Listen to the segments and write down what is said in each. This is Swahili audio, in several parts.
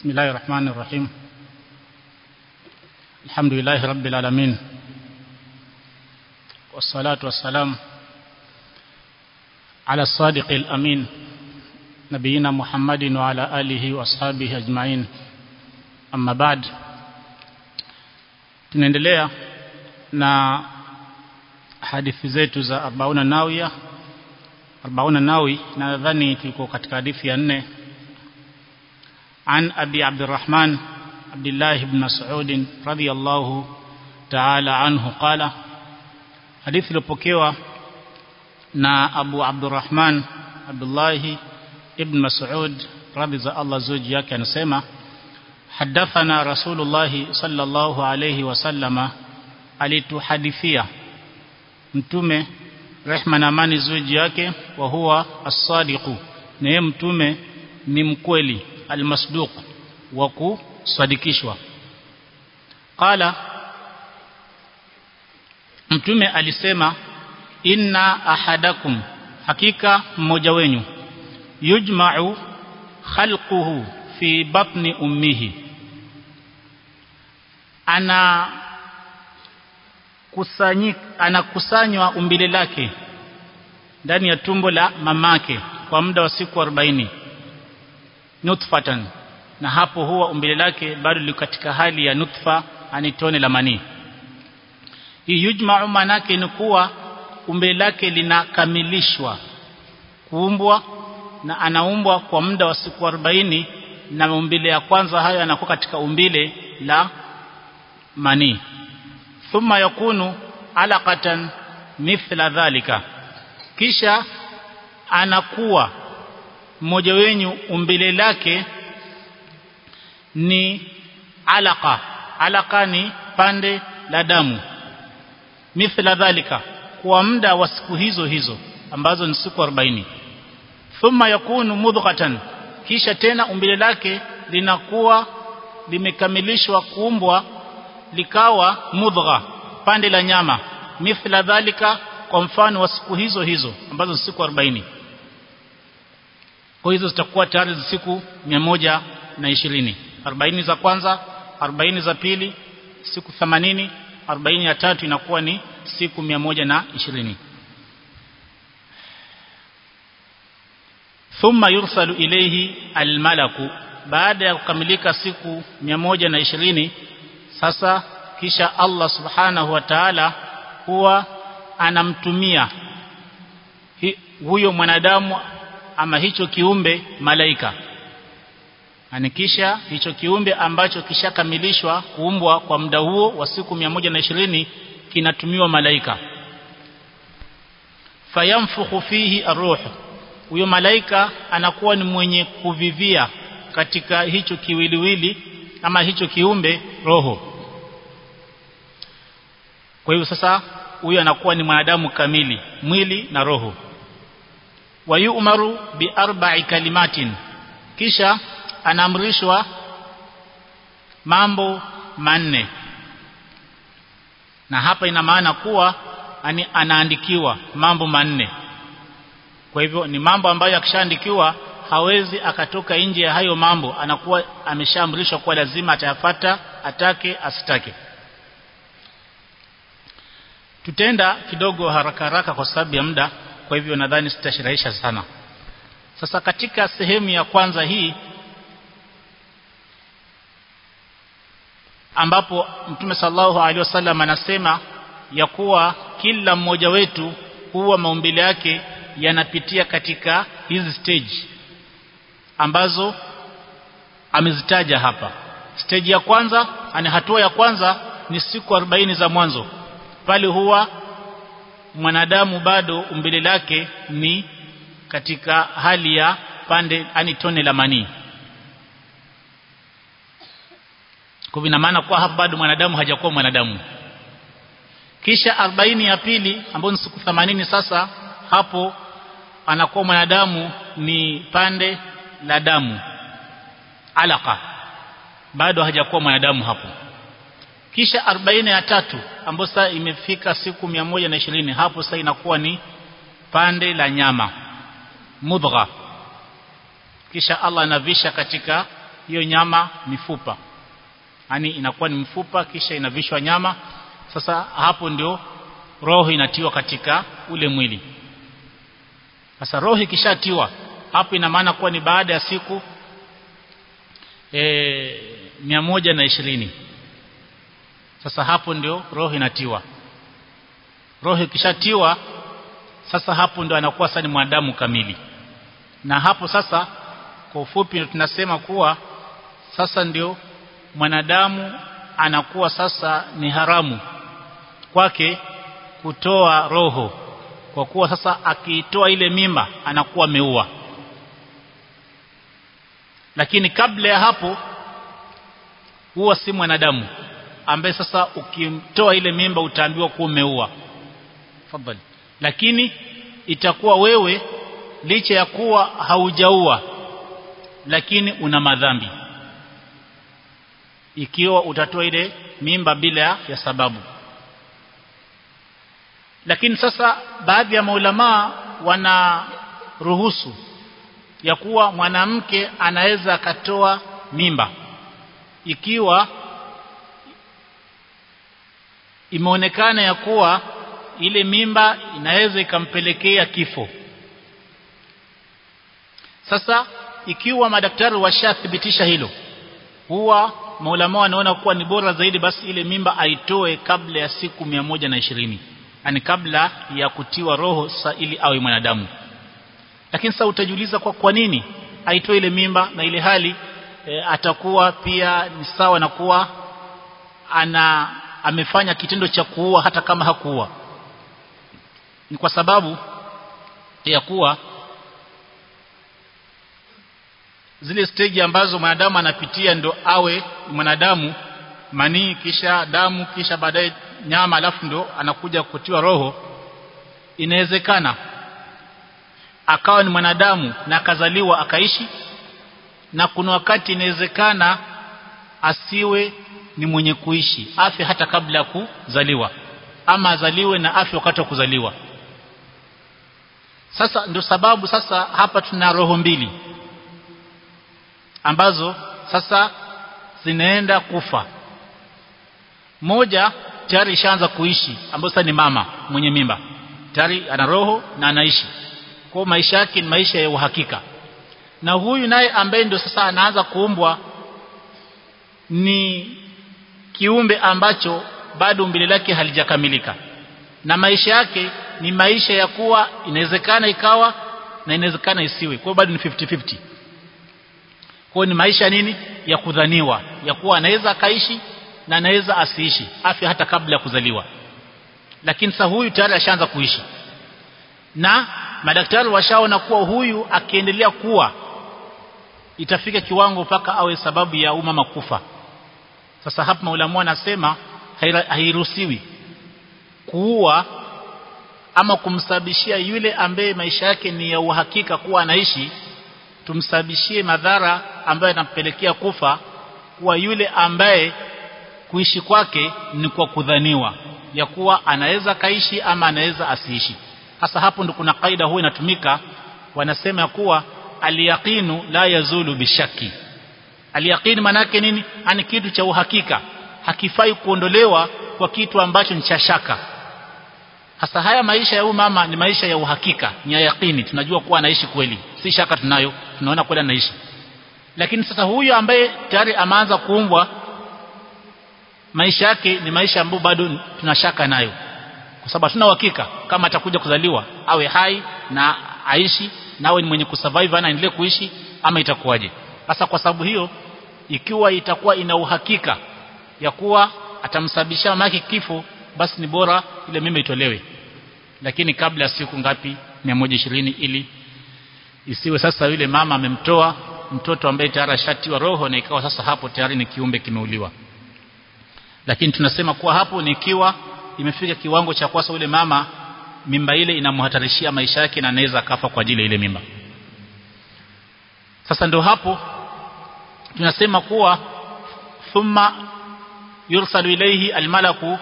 بسم الله الرحمن الرحيم الحمد لله رب العالمين والصلاة والسلام على الصادق الأمين نبينا محمد وعلى آله وأصحابه أجمعين أما بعد tunaendelea na hadithi zetu za arbauna nawia arbauna nawi nadhani tuko katika hadithi ya nne عن أبي عبد الرحمن عبد الله بن مسعود رضي الله تعالى عنه قال حديث لبوكيوا نا أبو عبد الرحمن عبد الله ابن مسعود رضي الله زوج yake anasema حدثنا رسول الله صلى الله عليه وسلم alituhadithia mtume rehma na amani zuji yake wa huwa as-sadiqu na yeye mtume ni mkweli almasduq wa kusadikishwa qala mtume alisema inna ahadakum hakika mmoja wenyu yujma'u khalquhu fi batni ummihi ana kusanyik anakusanywa umbile lake ndani ya tumbo la mamake kwa muda wa siku 40 nutfatan na hapo huwa umbile lake bado liko katika hali ya nutfa ani tone la manii hii yujma'u manake ni kuwa umbile lake linakamilishwa kuumbwa na anaumbwa kwa muda wa siku 40 na umbile ya kwanza hayo yanakuwa katika umbile la manii thumma yakunu alaqatan mithla dhalika kisha anakuwa mmoja wenyu umbile lake ni alaka alaka ni pande la damu mithla dhalika kwa muda wa siku hizo hizo ambazo ni siku 40 thumma yakunu mudghatan kisha tena umbile lake linakuwa limekamilishwa kuumbwa likawa mudgha pande la nyama mithla dhalika kwa mfano wa siku hizo hizo ambazo ni siku 40 kwa hizo zitakuwa tayari siku 120 40 za kwanza 40 za pili siku 80 40 ya tatu inakuwa ni siku 120 thumma yursalu ilayhi almalaku baada ya kukamilika siku 120 sasa kisha Allah subhanahu wa ta'ala huwa anamtumia huyo mwanadamu ama hicho kiumbe malaika anikisha hicho kiumbe ambacho kishakamilishwa kuumbwa kwa muda huo wa siku 120 kinatumiwa malaika fayamfukhu fihi arruh huyo malaika anakuwa ni mwenye kuvivia katika hicho kiwiliwili ama hicho kiumbe roho kwa hivyo sasa huyo anakuwa ni mwanadamu kamili mwili na roho wayumaru bi arba'i kalimatin kisha anaamrishwa mambo manne na hapa ina maana kuwa ani anaandikiwa mambo manne kwa hivyo ni mambo ambayo akishaandikiwa hawezi akatoka nje ya hayo mambo anakuwa ameshaamrishwa kuwa lazima atayafata atake asitake tutenda kidogo haraka haraka kwa sababu ya muda kwa hivyo nadhani sitashirahisha sana sasa katika sehemu ya kwanza hii ambapo mtume sallallahu alaihi wasallam anasema ya kuwa kila mmoja wetu huwa maumbile yake yanapitia katika hizi stage ambazo amezitaja hapa stage ya kwanza ani hatua ya kwanza ni siku 40 za mwanzo pale huwa mwanadamu bado umbile lake ni katika hali ya pande ani tone la manii kwa ina maana kwa hapa bado mwanadamu hajakuwa mwanadamu kisha 40 ya pili ambayo ni siku 80 sasa hapo anakuwa mwanadamu ni pande la damu alaka bado hajakuwa mwanadamu hapo kisha 40 ya tatu ambayo sasa imefika siku 120 hapo sasa inakuwa ni pande la nyama mudgha kisha Allah anavisha katika hiyo nyama mifupa yani inakuwa ni mfupa kisha inavishwa nyama sasa hapo ndio roho inatiwa katika ule mwili sasa roho ikishatiwa hapo ina maana kuwa ni baada ya siku e, mia moja na ishirini sasa hapo ndio roho inatiwa roho ikishatiwa sasa hapo ndio anakuwa sasa ni mwanadamu kamili na hapo sasa kwa ufupi tunasema kuwa sasa ndio mwanadamu anakuwa sasa ni haramu kwake kutoa roho kwa kuwa sasa akiitoa ile mimba anakuwa ameua lakini kabla ya hapo huwa si mwanadamu ambaye sasa ukimtoa ile mimba utaambiwa kuwa umeua fadhali lakini itakuwa wewe licha ya kuwa haujaua lakini una madhambi ikiwa utatoa ile mimba bila ya sababu lakini sasa baadhi ya maulamaa wana ruhusu ya kuwa mwanamke anaweza akatoa mimba ikiwa imeonekana ya kuwa ile mimba inaweza ikampelekea kifo sasa ikiwa madaktari washathibitisha hilo huwa maulama wanaona kuwa ni bora zaidi basi ile mimba aitoe kabla ya siku mia moja na ishirini yani kabla ya kutiwa roho sa ili awe mwanadamu lakini sasa utajiuliza kwa kwa nini aitoe ile mimba na ile hali e, atakuwa pia ni sawa na kuwa ana amefanya kitendo cha kuua hata kama hakuua ni kwa sababu ya kuwa zile stage ambazo mwanadamu anapitia ndo awe mwanadamu manii kisha damu kisha baadaye nyama alafu ndo anakuja kutiwa roho inawezekana akawa ni mwanadamu na akazaliwa akaishi na kuna wakati inawezekana asiwe ni mwenye kuishi afe hata kabla ya kuzaliwa ama azaliwe na afe wakati wa kuzaliwa sasa ndio sababu sasa hapa tuna roho mbili ambazo sasa zinaenda kufa moja tayari ishaanza kuishi ambayo sasa ni mama mwenye mimba tayari ana roho na anaishi kwa maisha yake ni maisha ya uhakika na huyu naye ambaye ndio sasa anaanza kuumbwa ni kiumbe ambacho bado umbile lake halijakamilika na maisha yake ni maisha ya kuwa inawezekana ikawa na inawezekana isiwe kwa bado ni 50-50 kwa ni maisha nini ya kudhaniwa ya kuwa anaweza akaishi na anaweza asiishi afya hata kabla ya kuzaliwa lakini sasa huyu tayari ashaanza kuishi na madaktari washaona kuwa huyu akiendelea kuwa itafika kiwango mpaka awe sababu ya umama kufa sasa hapa maulamu anasema hairuhusiwi kuua ama kumsababishia yule ambaye maisha yake ni ya uhakika kuwa anaishi tumsababishie madhara ambayo yanampelekea kufa kuwa yule ambaye kuishi kwake ni kwa kudhaniwa ya kuwa anaweza kaishi ama anaweza asiishi hasa hapo ndo kuna kaida huwa inatumika wanasema ya kuwa aliyaqinu la yazulu bishaki aliyaqini manake nini ani kitu cha uhakika hakifai kuondolewa kwa kitu ambacho ni cha shaka hasa haya maisha ya huyu mama ni maisha ya uhakika ni ya yaqini tunajua kuwa anaishi kweli si shaka tunayo tunaona kweli anaishi lakini sasa huyu ambaye tayari ameanza kuumbwa maisha yake ni maisha ambayo bado tunashaka nayo kwa sababu hatuna uhakika kama atakuja kuzaliwa awe hai na aishi na awe ni mwenye kusurvive na aendelee kuishi ama itakuwaje sasa kwa sababu hiyo ikiwa itakuwa ina uhakika ya kuwa atamsababishia mamake kifo basi ni bora ile mimba itolewe lakini kabla ya siku ngapi 120 ili isiwe sasa yule mama amemtoa mtoto ambaye tayari ashatiwa roho na ikawa sasa hapo tayari ni kiumbe kimeuliwa lakini tunasema kuwa hapo ni ikiwa imefika kiwango cha kwasa yule mama mimba ile inamhatarishia maisha yake na anaweza akafa kwa ajili ya ile mimba sasa ndo hapo tunasema kuwa thumma yursalu ilayhi almalaku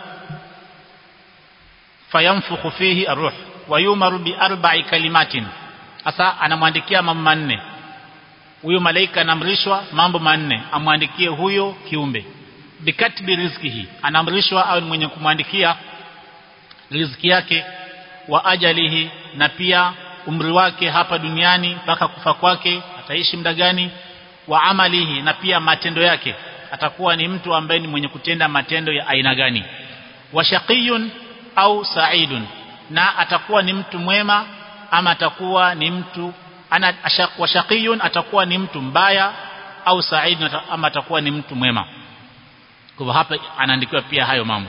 fayanfukhu fihi arruh wa yumaru bi arba'i kalimatin sasa anamwandikia mambo manne huyo malaika anaamrishwa mambo manne amwandikie huyo kiumbe bikatbi rizkihi anaamrishwa au mwenye kumwandikia riziki yake wa ajalihi na pia umri wake hapa duniani mpaka kufa kwake ataishi muda gani wa amalihi na pia matendo yake atakuwa ni mtu ambaye ni mwenye kutenda matendo ya aina gani wa shaqiyun au sa'idun na atakuwa ni mtu mwema ama atakuwa ni mtu ana wa shaqiyun atakuwa ni mtu mbaya au sa'idun ama atakuwa ni mtu mwema kwa hapa anaandikiwa pia hayo mambo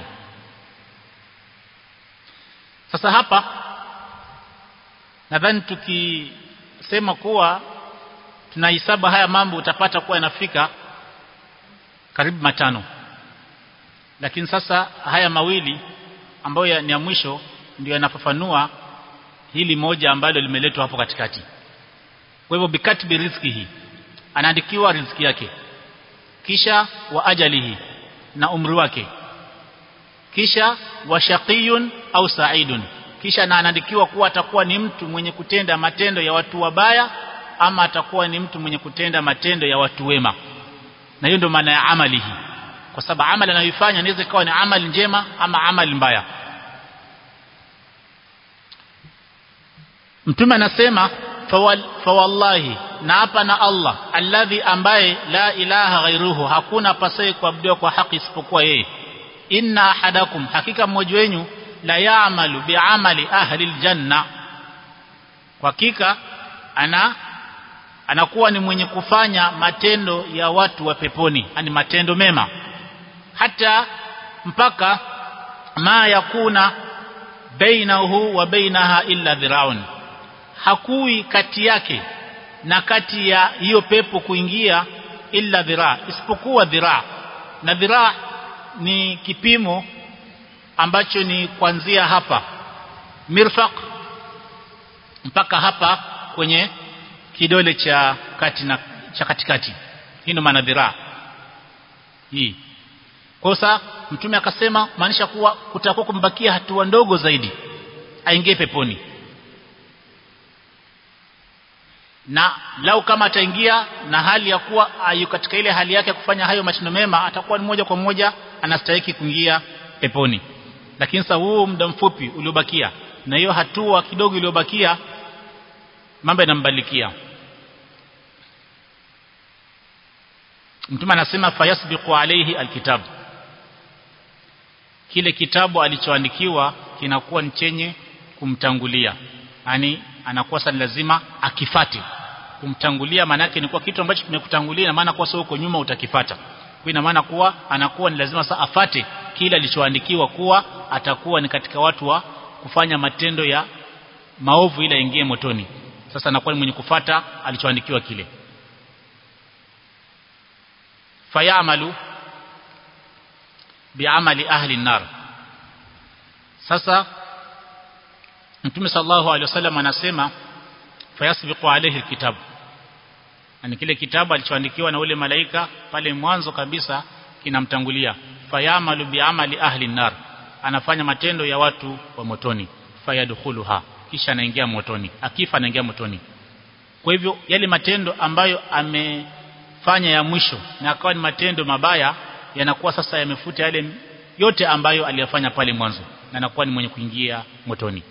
sasa hapa nadhani tukisema kuwa tunahesabu haya mambo utapata kuwa yanafika karibu matano lakini sasa haya mawili ambayo ni ya mwisho ndio yanafafanua hili moja ambalo limeletwa hapo katikati kwa hivyo bikatbi rizkihi anaandikiwa riziki yake kisha wa ajalihi na umri wake kisha wa shaqiyun au sa'idun kisha na anaandikiwa kuwa atakuwa ni mtu mwenye kutenda matendo ya watu wabaya ama atakuwa ni mtu mwenye kutenda matendo ya watu wema na hiyo ndio maana ya amali hii kwa sababu amali anayoifanya inaweza ikawa ni amali njema ama amali mbaya mtume anasema fawallahi na hapa na Allah alladhi ambaye la ilaha ghairuhu hakuna pasai kuabudiwa kwa haki isipokuwa yeye inna ahadakum hakika mmoja wenu la ya'malu bi'amali ahli aljanna kwa hakika ana anakuwa ni mwenye kufanya matendo ya watu wa peponi yani matendo mema hata mpaka ma yakuna bainahu wa bainaha illa dhiraun hakui kati yake na kati ya hiyo pepo kuingia illa dhiraa isipokuwa dhiraa na dhiraa ni kipimo ambacho ni kuanzia hapa mirfaq mpaka hapa kwenye kidole cha kati na cha katikati hii ndio maana dhiraa hii kosa mtume akasema maanisha kuwa kutakuwa kumbakia hatua ndogo zaidi aingie peponi na lau kama ataingia na hali ya kuwa ayu katika ile hali yake ya kufanya hayo matendo mema atakuwa ni moja kwa moja anastahili kuingia peponi lakini sasa huu muda mfupi uliobakia na hiyo hatua kidogo iliyobakia mambo yanambalikia mtume anasema fayasbiqu alayhi alkitab kile kitabu alichoandikiwa kinakuwa ni chenye kumtangulia yani anakuwa sasa lazima akifate kumtangulia maana yake ni kwa kitu ambacho kimekutangulia na maana kwa sio huko nyuma utakifata kwa ina maana kuwa anakuwa ni lazima sasa afate kile alichoandikiwa kuwa atakuwa ni katika watu wa kufanya matendo ya maovu ili aingie motoni sasa anakuwa ni mwenye kufata alichoandikiwa kile fayamalu biamali ahli nar sasa Mtume sallallahu alaihi wasallam anasema fayasbiqu alayhi alkitab yani kile kitabu alichoandikiwa na ule malaika pale mwanzo kabisa kinamtangulia fayamalu biamali ahli nar anafanya matendo ya watu wa motoni fayadkhuluha kisha anaingia motoni akifa anaingia motoni kwa hivyo yale matendo ambayo amefanya ya mwisho na akawa ni matendo mabaya yanakuwa sasa yamefuta yale yote ambayo aliyafanya pale mwanzo na anakuwa ni mwenye kuingia motoni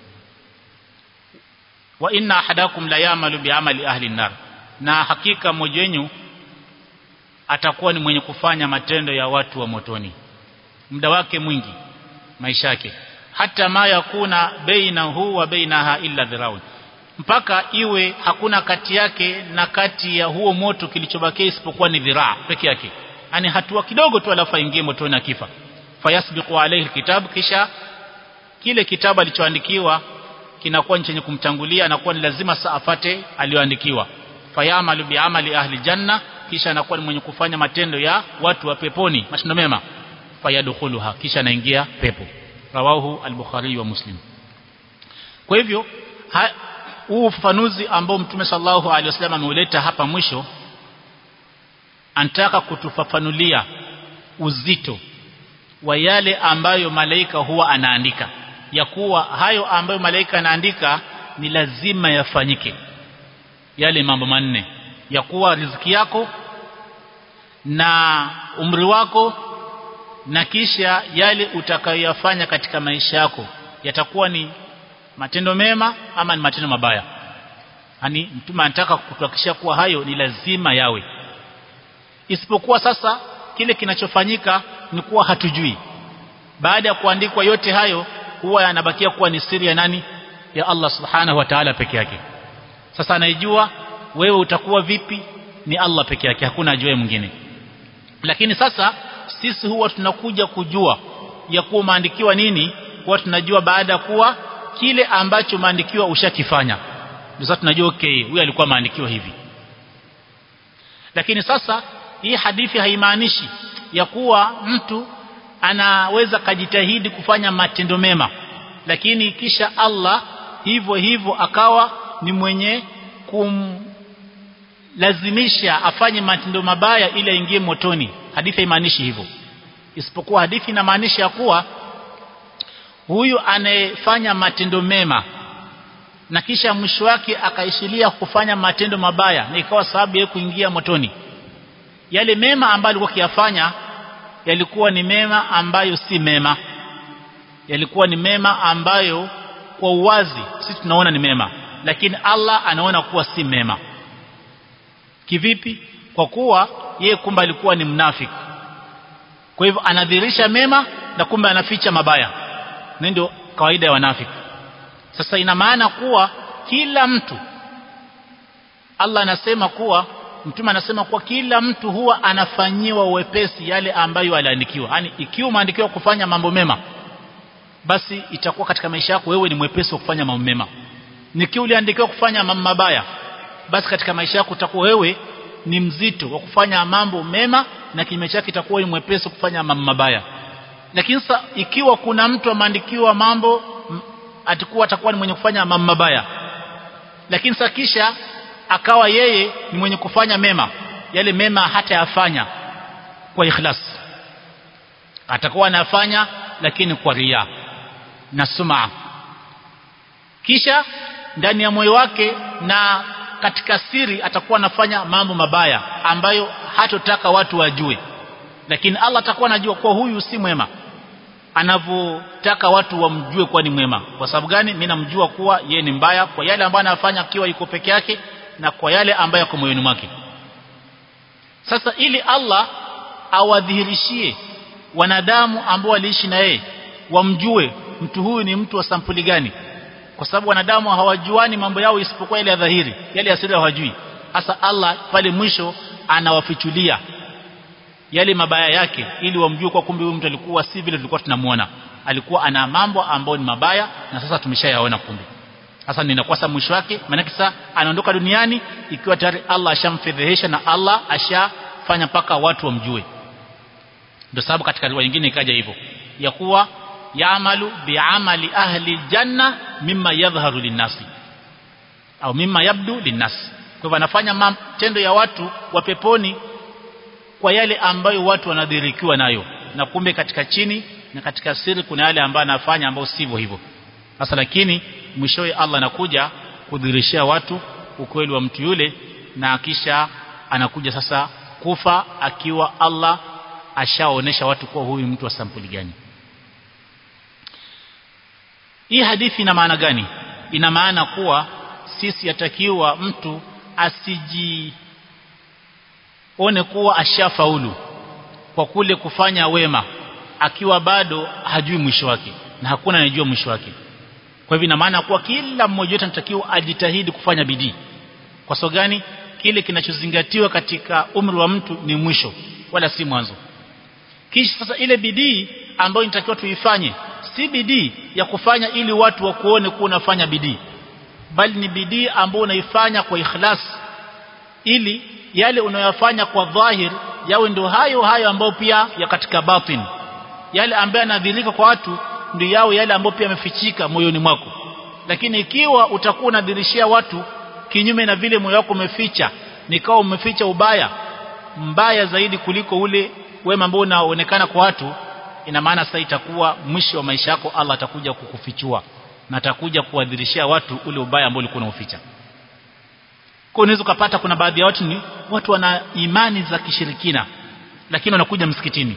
wa inna ahadakum la ya'malu bi'amali ahli nar na hakika mmoja wenu atakuwa ni mwenye kufanya matendo ya watu wa motoni muda wake mwingi maisha yake hata ma yakuna bainahu wa bainaha illa dhiraun mpaka iwe hakuna kati yake na kati ya huo moto kilichobakia isipokuwa ni dhiraa peke yake yani hatua kidogo tu alafu aingie motoni akifa fayasbiqu alayhi alkitab kisha kile kitabu alichoandikiwa kinakuwa chenye kumtangulia anakuwa ni lazima saa afate aliyoandikiwa fayamalu biamali ahli janna kisha anakuwa ni mwenye kufanya matendo ya watu wa peponi matendo mema fayadkhuluha kisha anaingia pepo rawahu al-bukhari wa muslim kwa hivyo huu ufafanuzi ambao mtume sallallahu alaihi wasallam ameuleta hapa mwisho anataka kutufafanulia uzito wa yale ambayo malaika huwa anaandika ya kuwa hayo ambayo malaika anaandika ni lazima yafanyike yale mambo manne ya kuwa riziki yako na umri wako na kisha yale utakayoyafanya katika maisha yako yatakuwa ni matendo mema ama ni matendo mabaya yani mtume anataka kutuhakikishia kuwa hayo ni lazima yawe isipokuwa sasa kile kinachofanyika ni kuwa hatujui baada ya kuandikwa yote hayo huwa yanabakia kuwa ni siri ya nani ya Allah subhanahu wa ta'ala peke yake sasa anaijua wewe utakuwa vipi ni Allah peke yake hakuna ajuaye mwingine lakini sasa sisi huwa tunakuja kujua ya kuwa maandikiwa nini huwa tunajua baada ya kuwa kile ambacho maandikiwa ushakifanya ndio sasa tunajua okay huyu alikuwa maandikiwa hivi lakini sasa hii hadithi haimaanishi ya kuwa mtu anaweza kajitahidi kufanya matendo mema lakini kisha Allah hivyo hivyo akawa ni mwenye kumlazimisha afanye matendo mabaya ili aingie motoni hadithi haimaanishi hivyo isipokuwa hadithi inamaanisha kuwa huyu anayefanya matendo mema na kisha mwisho wake akaishilia kufanya matendo mabaya na ikawa sababu ya kuingia motoni yale mema ambayo alikuwa akiyafanya yalikuwa ni mema ambayo si mema yalikuwa ni mema ambayo kwa uwazi sisi tunaona ni mema lakini Allah anaona kuwa si mema kivipi kwa kuwa yeye kumbe alikuwa ni mnafiki kwa hivyo anadhihirisha mema na kumbe anaficha mabaya ndio kawaida ya wanafiki sasa ina maana kuwa kila mtu Allah anasema kuwa mtume anasema kuwa kila mtu huwa anafanyiwa uwepesi yale ambayo aliandikiwa yani ikiwa umeandikiwa kufanya mambo mema basi itakuwa katika maisha yako wewe ni mwepesi wa kufanya mambo mema nikiwa uliandikiwa kufanya mambo mabaya basi katika maisha yako utakuwa wewe ni mzito wa kufanya mambo mema na kinyume chake itakuwa ni mwepesi kufanya mambo mabaya lakini sasa ikiwa kuna mtu ameandikiwa mambo atakuwa atakuwa ni mwenye kufanya mambo mabaya lakini sasa kisha akawa yeye ni mwenye kufanya mema yale mema hata yafanya kwa ikhlas atakuwa anafanya lakini kwa ria na suma kisha ndani ya moyo wake na katika siri atakuwa anafanya mambo mabaya ambayo hatotaka watu wajue lakini Allah atakuwa anajua kwa huyu si mwema anavyotaka watu wamjue kuwa ni mwema kwa sababu gani mimi namjua kuwa ye ni mbaya kwa yale ambayo anafanya akiwa yuko peke yake na kwa yale ambayo yako moyoni mwake sasa ili Allah awadhihirishie wanadamu ambao waliishi na yeye wamjue mtu huyu ni mtu wa sampuli gani kwa sababu wanadamu hawajuani mambo yao isipokuwa ile ya dhahiri yale ya siri hawajui hasa Allah pale mwisho anawafichulia yale mabaya yake ili wamjue kwa kumbe huyu mtu alikuwa si vile tulikuwa tunamuona alikuwa ana mambo ambayo ni mabaya na sasa tumeshayaona kumbe sasa ninakuwa sasa mwisho wake maana sasa anaondoka duniani ikiwa tayari Allah ashamfedhehesha na Allah ashafanya mpaka watu wamjue ndio sababu katika riwaya nyingine ikaja hivyo ya kuwa yaamalu biamali ahli janna mimma yadhharu linnasi au mimma yabdu linnasi kwa hivyo anafanya matendo ya watu wa peponi kwa yale ambayo watu wanadhirikiwa nayo na kumbe katika chini na katika siri kuna yale ambayo anafanya ambayo sivyo hivyo sasa lakini mwishowe Allah anakuja kudhirishia watu ukweli wa mtu yule na kisha anakuja sasa kufa akiwa Allah ashaonesha watu kuwa huyu mtu wa sampuli gani hii hadithi ina maana gani ina maana kuwa sisi yatakiwa mtu asiji one kuwa ashafaulu kwa kule kufanya wema akiwa bado hajui mwisho wake na hakuna anajua mwisho wake kwa hivyo ina maana kuwa kila mmoja wetu anatakiwa ajitahidi kufanya bidii kwa sababu gani kile kinachozingatiwa katika umri wa mtu ni mwisho wala si mwanzo kisha sasa ile bidii ambayo inatakiwa tuifanye si bidii ya kufanya ili watu wakuone kuwa unafanya bidii bali ni bidii ambayo unaifanya kwa ikhlas ili yale unayofanya kwa dhahir yawe ndio hayo hayo ambayo pia ya katika batin yale ambayo yanadhirika kwa watu ndio yao yale ambayo pia yamefichika moyoni mwako lakini ikiwa utakuwa unadhirishia watu kinyume na vile moyo wako umeficha nikao umeficha ubaya mbaya zaidi kuliko ule wema ambao unaonekana kwa watu ina maana sasa itakuwa mwisho wa maisha yako Allah atakuja kukufichua na atakuja kuwadhirishia watu ule ubaya ambao ulikuwa unauficha kwa unaweza kupata kuna baadhi ya watu ni watu wana imani za kishirikina lakini wanakuja msikitini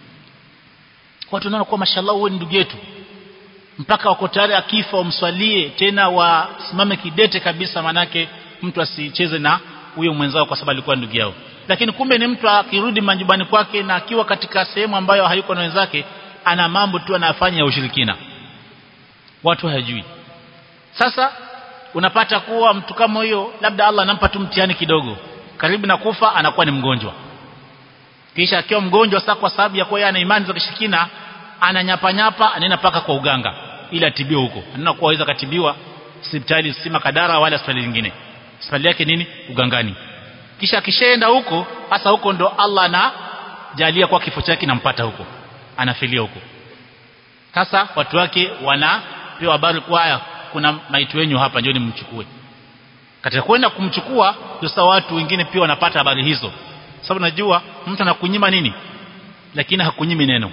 watu wanaona kwa mashallah wewe ni ndugu yetu mpaka wako tayari akifa umswalie tena wasimame kidete kabisa manake mtu asicheze na huyo mwenzao kwa sababu alikuwa ndugu yao lakini kumbe ni mtu akirudi majumbani kwake na akiwa katika sehemu ambayo hayuko na wenzake ana mambo tu anayofanya ya ushirikina watu hawajui sasa unapata kuwa mtu kama huyo labda Allah anampa tu mtihani kidogo karibu na kufa anakuwa ni mgonjwa kisha akiwa mgonjwa sasa kwa sababu ya kuwa yeye ana imani za kishirikina ananyapanyapa anaenda paka kwa uganga ili atibiwe huko anaenda kuwa aweza katibiwa hospitali si makadara wala hospitali nyingine hospitali yake nini ugangani kisha akishaenda huko hasa huko ndo Allah anajalia kwa kifo chake nampata huko anafilia huko sasa watu wake wanapewa habari kwa haya kuna maiti wenyu hapa njoni mchukue katika kwenda kumchukua sasa watu wengine pia wanapata habari hizo sababu najua mtu anakunyima nini lakini hakunyimi neno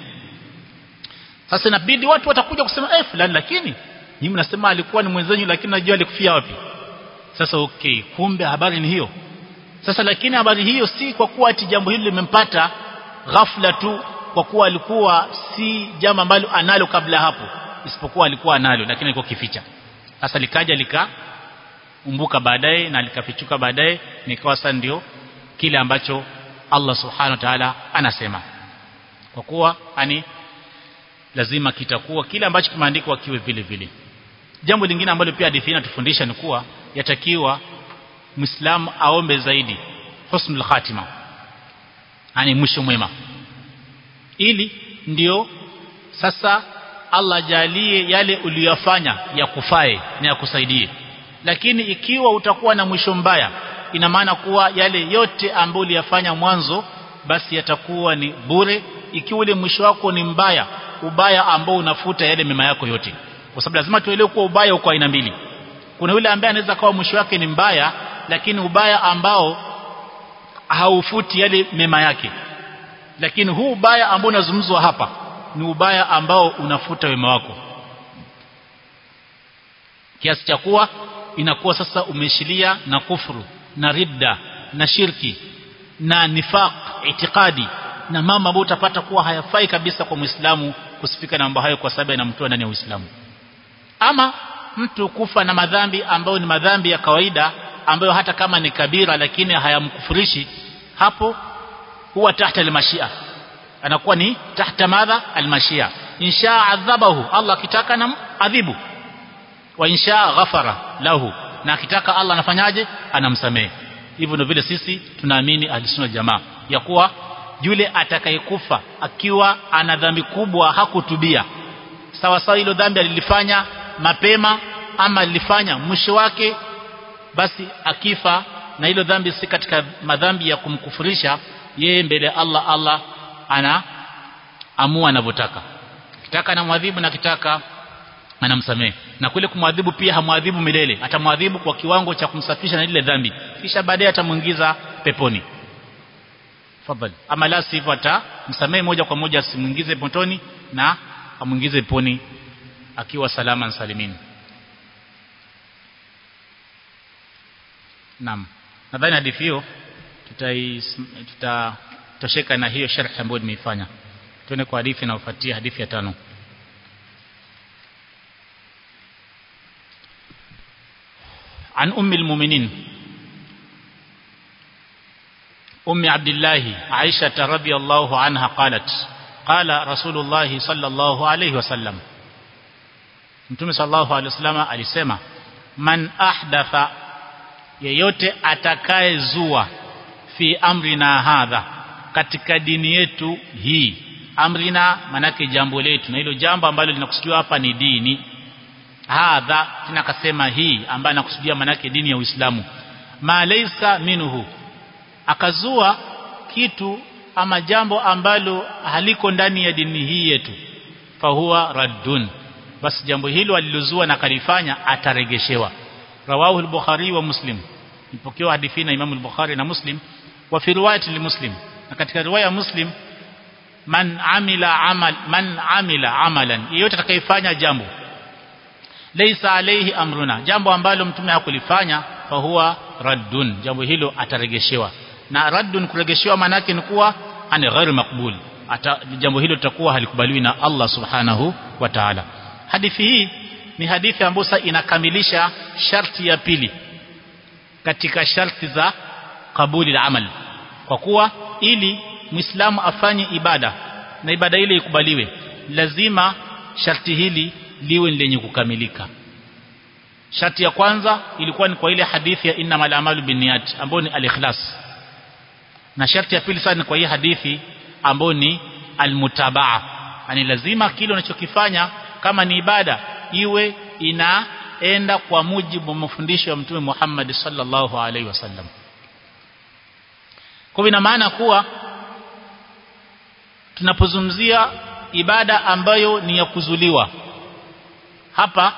sasa inabidi watu watakuja kusema eh fulani lakini nyinyi mnasema alikuwa ni mwenzenyu lakini najua alikufia wapi sasa okay kumbe habari ni hiyo sasa lakini habari hiyo si kwa kuwa ati jambo hili limempata ghafla tu kwa kuwa alikuwa si jambo ambalo analo kabla hapo isipokuwa alikuwa analo lakini alikuwa kificha sasa likaja lika umbuka baadaye na likafichuka baadaye nikawa sasa ndio kile ambacho Allah subhanahu wa ta'ala anasema kwa kuwa ani lazima kitakuwa kile ambacho kimeandikwa kiwe vile vile jambo lingine ambalo pia hadithi inatufundisha ni kuwa yatakiwa muislamu aombe zaidi husnul khatima yani mwisho mwema ili ndio sasa Allah jalie yale uliyofanya ya kufae na ya kusaidie lakini ikiwa utakuwa na mwisho mbaya ina maana kuwa yale yote ambayo uliyafanya mwanzo basi yatakuwa ni bure ikiwa ule mwisho wako ni mbaya ubaya ambao unafuta yale mema yako yote kwa sababu lazima tuelewe kuwa ubaya uko aina mbili kuna yule ambaye anaweza kawa mwisho wake ni mbaya lakini ubaya ambao haufuti yale mema yake lakini huu ubaya ambao unazungumzwa hapa ni ubaya ambao unafuta wema wako kiasi cha kuwa inakuwa sasa umeshilia na kufuru na ridda na shirki na nifaq itikadi na mambo ambayo utapata kuwa hayafai kabisa kwa Muislamu kusifika na mambo hayo kwa sababu yanamtoa ndani ya Uislamu ama mtu kufa na madhambi ambayo ni madhambi ya kawaida ambayo hata kama ni kabira lakini hayamkufurishi hapo huwa tahta almashia anakuwa ni tahta madha almashia insha adhabahu Allah akitaka na adhibu wa insha ghafara lahu na akitaka Allah anafanyaje anamsamehe hivyo ndio vile sisi tunaamini ahlisunna jamaa ya kuwa yule atakayekufa akiwa ana dhambi kubwa hakutubia sawa sawa hilo dhambi alilifanya mapema ama alilifanya mwisho wake basi akifa na hilo dhambi si katika madhambi ya kumkufurisha yeye mbele ya Allah Allah ana amua anavyotaka kitaka anamwadhibu na kitaka anamsamehe na kule kumwadhibu pia hamwadhibu milele atamwadhibu kwa kiwango cha kumsafisha na ile dhambi kisha baadaye atamuingiza peponi fadhali ama la sivyo atamsamehe moja kwa moja asimuingize motoni na amuingize peponi akiwa salama na salimini Naam. Nadhani hadithi hiyo tutatosheka na hiyo sharh ambayo nimeifanya. Tuende kwa hadithi inayofuatia hadithi ya tano. عن أم المؤمنين أم عبد الله عائشة رضي الله عنها قالت قال رسول الله صلى الله عليه وسلم Mtume sallallahu alaihi wasallam alisema man ahdatha yeyote atakayezua fi amrina hadha katika dini yetu hii amrina manake jambo letu na hilo jambo ambalo linakusudiwa hapa ni dini hadha tena akasema hii ambayo anakusudia manake dini ya Uislamu ma laysa minhu akazua kitu ama jambo ambalo haliko ndani ya dini hii yetu fahuwa raddun basi jambo hilo alilozua na kalifanya ataregeshewa rawahu al-bukhari wa muslim ipokewa hadithi na Imam al-Bukhari na Muslim wa fi riwayati li-Muslim na katika riwaya Muslim man amila amal man amila amalan yeyote atakayefanya jambo laysa alayhi amruna jambo ambalo mtume hakulifanya fa huwa raddun jambo hilo ataregeshewa na raddun kuregeshewa maana yake ni kuwa ani ghairu makbul ata jambo hilo litakuwa halikubaliwi na Allah subhanahu wa ta'ala hadithi hii ni hadithi ambayo sasa inakamilisha sharti ya pili katika sharti za kabuli la amal kwa kuwa ili muislamu afanye ibada na ibada ile ikubaliwe lazima sharti hili liwe lenye kukamilika sharti ya kwanza ilikuwa ni kwa ile hadithi ya innamal a'malu binniyat ambayo ni al-ikhlas na sharti ya pili sasa ni kwa hii hadithi ambayo ni almutabaa yani lazima kile unachokifanya kama ni ibada iwe inaenda kwa mujibu wa mafundisho ya mtume Muhammad sallallahu alaihi wasallam kwa ina maana kuwa tunapozungumzia ibada ambayo ni ya kuzuliwa hapa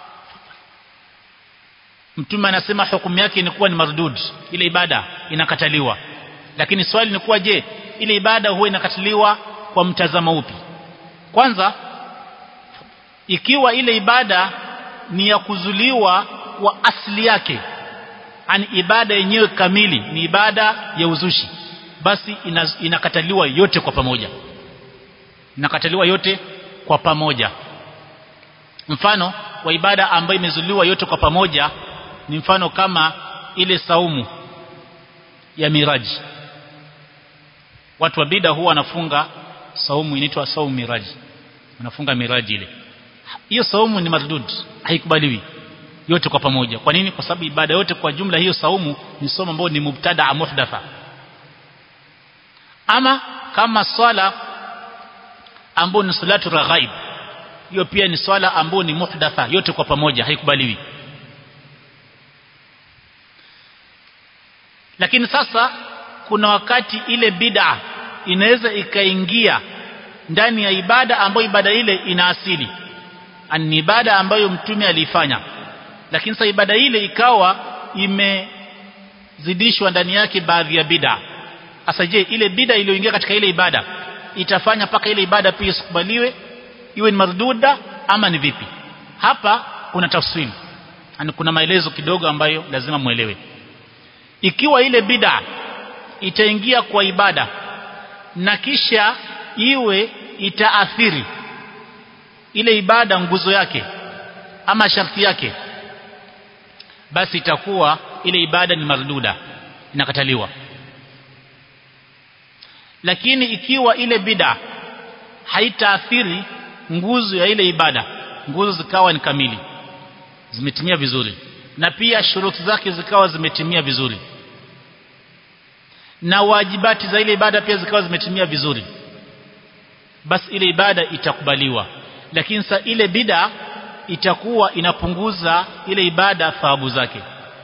mtume anasema hukumu yake ni kuwa ni mardud ile ibada inakataliwa lakini swali ni kuwa je ile ibada huwa inakataliwa kwa mtazamo upi kwanza ikiwa ile ibada ni ya kuzuliwa kwa asili yake ani ibada yenyewe kamili ni ibada ya uzushi basi ina, inakataliwa yote kwa pamoja inakataliwa yote kwa pamoja mfano wa ibada ambayo imezuliwa yote kwa pamoja ni mfano kama ile saumu ya miraji watu wa bida huwa wanafunga saumu inaitwa saumu miraji wanafunga miraji ile hiyo saumu ni mardud haikubaliwi yote kwa pamoja kwa nini kwa sababu ibada yote kwa jumla hiyo saumu ni somo ambayo ni mubtada muhdatha ama kama swala ambayo ni salatu raghaib hiyo pia ni swala ambayo ni muhdatha yote kwa pamoja haikubaliwi lakini sasa kuna wakati ile bid'a inaweza ikaingia ndani ya ibada ambayo ibada ile ina asili ni ibada ambayo mtume aliifanya lakini sasa ibada ile ikawa imezidishwa ndani yake baadhi ya bid'a sasa je ile bid'a iliyoingia katika ile ibada itafanya paka ile ibada pia isikubaliwe iwe ni marduda ama ni vipi hapa kuna tafsiri yani kuna maelezo kidogo ambayo lazima muelewe ikiwa ile bid'a itaingia kwa ibada na kisha iwe itaathiri ile ibada nguzo yake ama sharti yake basi itakuwa ile ibada ni marduda inakataliwa lakini ikiwa ile bid'a haitaathiri nguzo ya ile ibada nguzo zikawa ni kamili zimetimia vizuri na pia shuruti zake zikawa zimetimia vizuri na wajibati za ile ibada pia zikawa zimetimia vizuri basi ile ibada itakubaliwa lakini sa ile bida itakuwa inapunguza ile ibada thawabu zake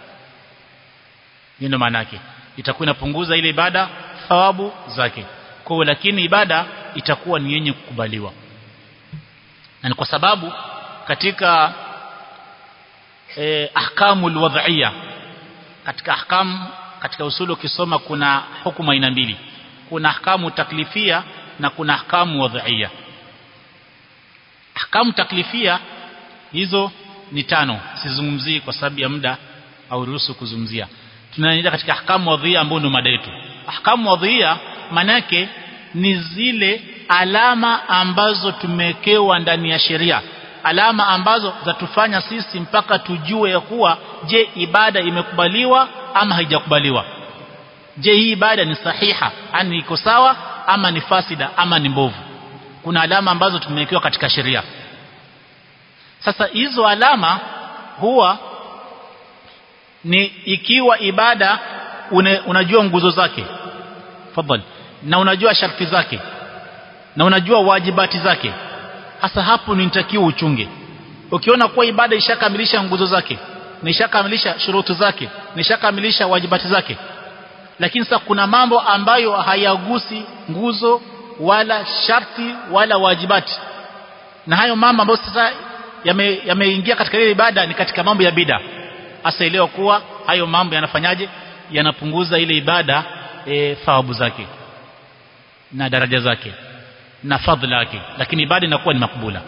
ndio maana yake itakuwa inapunguza ile ibada thawabu zake kwa lakini ibada itakuwa ni yenye kukubaliwa na ni kwa sababu katika eh, ahkamul wad'iyya katika ahkam katika usulu ukisoma kuna hukumu aina mbili kuna ahkamu taklifia na kuna ahkamu wad'iyya ahkamu taklifia hizo ni tano sizungumzii kwa sababu ya muda au ruhusu kuzungumzia tunaenda katika ahkamu wadhia ambao ndio mada yetu ahkamu wadhia manake ni zile alama ambazo tumewekewa ndani ya sheria alama ambazo zatufanya sisi mpaka tujue ya kuwa je ibada imekubaliwa ama haijakubaliwa je hii ibada ni sahiha ani iko sawa ama ni fasida ama ni mbovu kuna alama ambazo tumewekewa katika sheria sasa hizo alama huwa ni ikiwa ibada une, unajua nguzo zake fadhali na unajua sharti zake na unajua wajibati zake hasa hapo ni nitakiwa uchunge ukiona kuwa ibada ishakamilisha nguzo zake na ishakamilisha shurutu zake na ishakamilisha wajibati zake lakini sasa kuna mambo ambayo hayagusi nguzo wala sharti wala wajibati na hayo mambo ambayo sasa yameingia yame katika ile ibada ni katika mambo ya bida hasa elewa kuwa hayo mambo yanafanyaje yanapunguza ile ibada e, thawabu zake na daraja zake na fadhila yake lakini ibada inakuwa ni makbula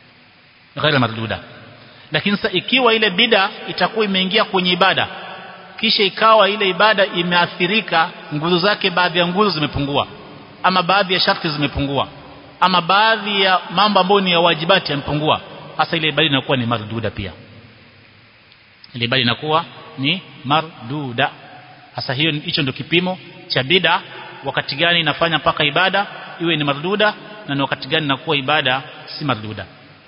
ghaira marduda lakini sasa ikiwa ile bida itakuwa imeingia kwenye ibada kisha ikawa ile ibada imeathirika nguzo zake baadhi ya nguzo zimepungua ama baadhi ya sharti zimepungua ama baadhi ya mambo ambayo ni ya wajibati yamepungua hasa ile ibada inakuwa ni marduda pia ile ibada inakuwa ni marduda hasa hiyo hicho ndio kipimo cha bid'a wakati gani inafanya mpaka ibada iwe ni marduda na ni wakati gani inakuwa ibada si marduda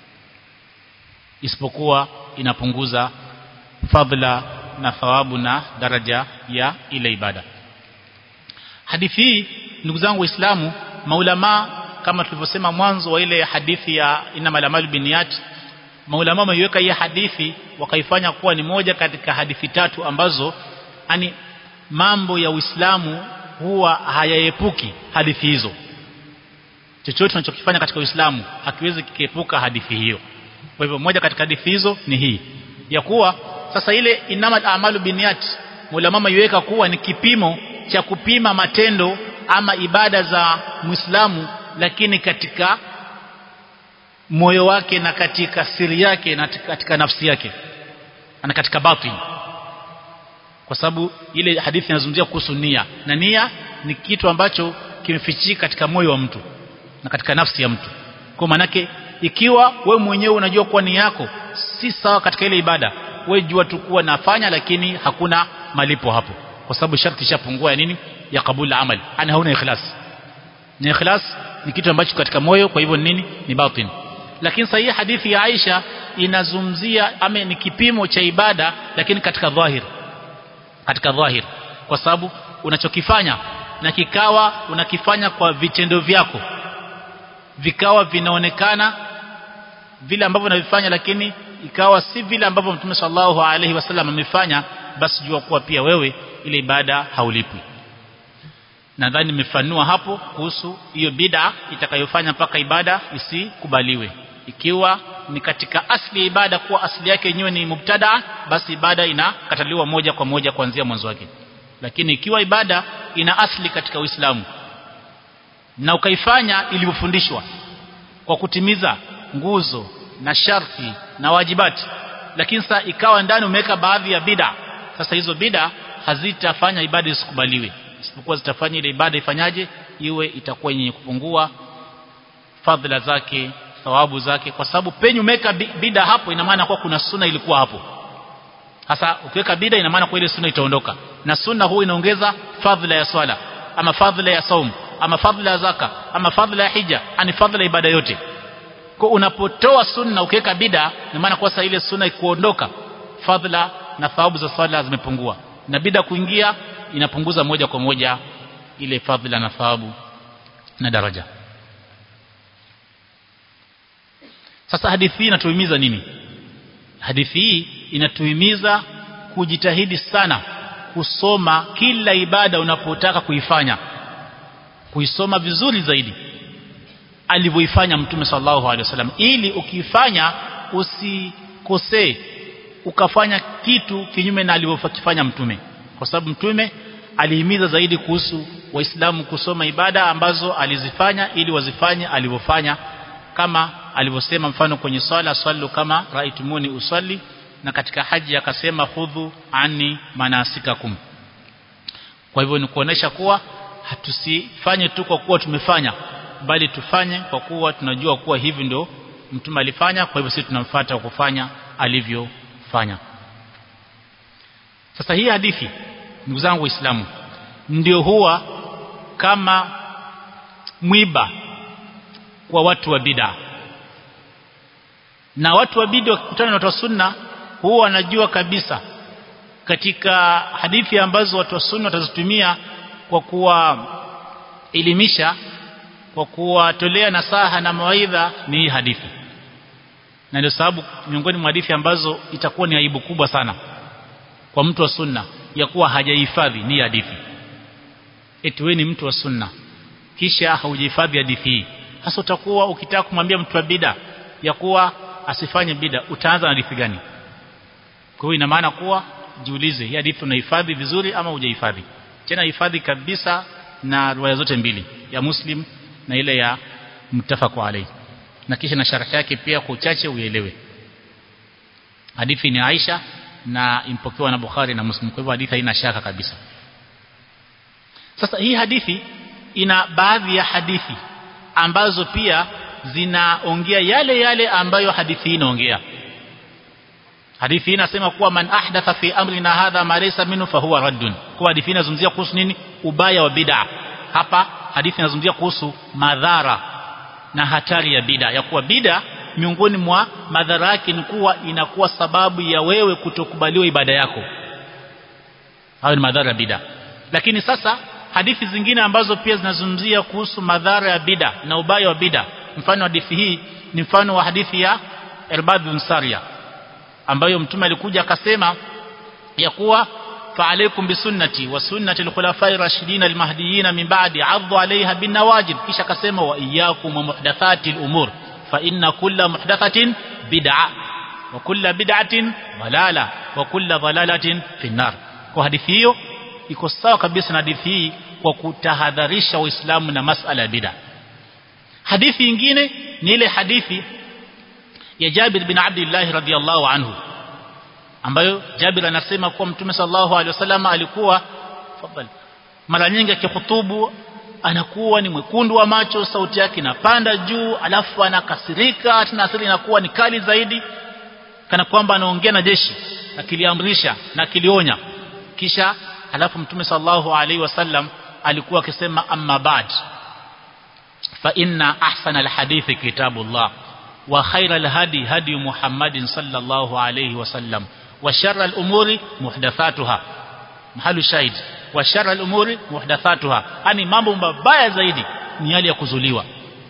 isipokuwa inapunguza fadhila na thawabu na daraja ya ile ibada hadithi hii ndugu zangu waislamu maulama kama tulivyosema mwanzo wa ile hadithi ya innamal amalu binniyat maulama wameiweka hii hadithi wakaifanya kuwa ni moja katika hadithi tatu ambazo ani mambo ya Uislamu huwa hayaepuki hadithi hizo chochote tunachokifanya katika Uislamu hakiwezi kikiepuka hadithi hiyo kwa hivyo moja katika hadithi hizo ni hii ya kuwa sasa ile inamal amalu binniyat ulama iweka kuwa ni kipimo cha kupima matendo ama ibada za Muislamu lakini katika moyo wake na katika siri yake na katika nafsi yake na katika batin kwa sababu ile hadithi inazungumzia kuhusu nia na nia ni kitu ambacho kimefichika katika moyo wa mtu na katika nafsi ya mtu kwa manake ikiwa we mwenyewe unajua kuwa nia yako si sawa katika ile ibada we jua tu kuwa nafanya lakini hakuna malipo hapo kwa sababu sharti ishapungua ya nini ya kabul amal ana hauna ikhlas ni ikhlas ni kitu ambacho katika moyo kwa hivyo nini ni batin lakini sahihi hadithi ya Aisha inazungumzia ama ni kipimo cha ibada lakini katika dhahir katika dhahir kwa sababu unachokifanya na kikawa unakifanya kwa vitendo vyako vikawa vinaonekana vile ambavyo unavifanya lakini ikawa si vile ambavyo Mtume sallallahu alaihi wasallam amefanya basi jua kuwa pia wewe ile ibada haulipwi nadhani nimefanua hapo kuhusu hiyo bid'a itakayofanya mpaka ibada isikubaliwe ikiwa ni katika asli ya ibada kuwa asli yake yenyewe ni mubtada basi ibada inakataliwa moja kwa moja kuanzia mwanzo wake lakini ikiwa ibada ina asli katika Uislamu na ukaifanya ilivyofundishwa kwa kutimiza nguzo na sharti na wajibati lakini sasa ikawa ndani umeweka baadhi ya bid'a sasa hizo bid'a hazitafanya ibada isikubaliwe isipokuwa zitafanya ile ibada ifanyaje iwe itakuwa yenye kupungua fadhila zake thawabu zake kwa sababu penye umeweka bida hapo ina maana kwa kuna sunna ilikuwa hapo hasa ukiweka bida ina maana kwa ile sunna itaondoka na sunna huwa inaongeza fadhila ya swala ama fadhila ya saum ama fadhila ya zaka ama fadhila ya hija ani fadhila ya ibada yote kwa unapotoa sunna ukiweka bida ina maana kwa sasa ile sunna ikuondoka fadhila na thawabu za swala zimepungua na bida kuingia inapunguza moja kwa moja ile fadhila na thawabu na daraja sasa hadithi hii inatuhimiza nini hadithi hii inatuhimiza kujitahidi sana kusoma kila ibada unapotaka kuifanya kuisoma vizuri zaidi alivyoifanya mtume sallallahu alaihi wasallam ili ukifanya usikosee ukafanya kitu kinyume na alivyofanya mtume kwa sababu mtume alihimiza zaidi kuhusu waislamu kusoma ibada ambazo alizifanya ili wazifanye alivyofanya kama alivyosema mfano kwenye swala swallu kama raitumuni usalli na katika haji akasema hudhu ani manasikakum kwa hivyo ni kuonesha kuwa hatusifanye tu kwa kuwa tumefanya bali tufanye kwa kuwa tunajua kuwa hivi ndio mtume alifanya kwa hivyo sisi tunamfuata kufanya alivyofanya sasa hii hadithi ndugu zangu waislamu ndio huwa kama mwiba kwa watu wa bid'a na watu wa bid'a wakikutana na watu wa sunna huwa wanajua kabisa katika hadithi ambazo watu wa sunna watazitumia kwa kuwaelimisha kwa kuwatolea nasaha na mawaidha ni hii hadithi na ndio sababu miongoni mwa hadithi ambazo itakuwa ni aibu kubwa sana kwa mtu wa sunna ya kuwa hajahifadhi ni hadithi eti wewe ni mtu wa sunna kisha haujahifadhi hadithi hii hasa utakuwa ukitaka kumwambia mtu wa bida ya kuwa asifanye bida utaanza na hadithi gani kwa hiyo ina maana kuwa jiulize hii hadithi unahifadhi vizuri ama hujahifadhi tena hifadhi kabisa na riwaya zote mbili ya muslim na ile ya mtafaqu alayhi na kisha na sharh yake pia kwa uchache uelewe hadithi ni Aisha na impokewa na Bukhari na Muslim kwa hivyo hadithi haina shaka kabisa sasa hii hadithi ina baadhi ya hadithi ambazo pia zinaongea yale yale ambayo hadithi hii inaongea hadithi hii inasema kuwa man ahdatha fi amrina hadha ma laysa minhu fahuwa raddun kwa hadithi hii inazungumzia kuhusu nini ubaya wa bid'a hapa hadithi inazungumzia kuhusu madhara na hatari ya bid'a ya kuwa bid'a miongoni mwa madhara yake ni kuwa inakuwa sababu ya wewe kutokubaliwa ibada yako hayo ni madhara ya bid'a lakini sasa hadithi zingine ambazo pia zinazungumzia kuhusu madhara ya bid'a na ubaya wa bid'a mfano hadithi hii ni mfano wa hadithi ya Irbad bin Sariya ambayo mtume alikuja akasema ya kuwa فعليكم بسنتي وسنة الخلفاء الراشدين المهديين من بعد عضوا عليها بالنواجذ kisha akasema wa iyyakum muhdathati al-umur fa inna kulla muhdathatin bid'a wa kulla bid'atin dalala wa kulla dalalatin fi nar kwa hadithi hiyo iko sawa kabisa na hadithi hii kwa kutahadharisha waislamu na masala ya bid'a hadithi nyingine ni ile hadithi ya Jabir bin Abdullah radhiyallahu anhu ambayo Jabir anasema kuwa Mtume sallallahu alaihi wasallam alikuwa fadhali mara nyingi akihutubu anakuwa ni mwekundu wa macho sauti yake inapanda juu alafu anakasirika tena asili inakuwa ni kali zaidi kana kwamba anaongea na jeshi akiliamrisha na akilionya kisha alafu Mtume sallallahu alaihi wasallam alikuwa akisema amma ba'd fa inna ahsana alhadithi kitabullah wa khayra alhadi hadi Muhammadin sallallahu alaihi wasallam wa sharra alumuri muhdathatuha mahalu shahid wa sharra alumuri muhdathatuha yani mambo mabaya zaidi ni yale ya kuzuliwa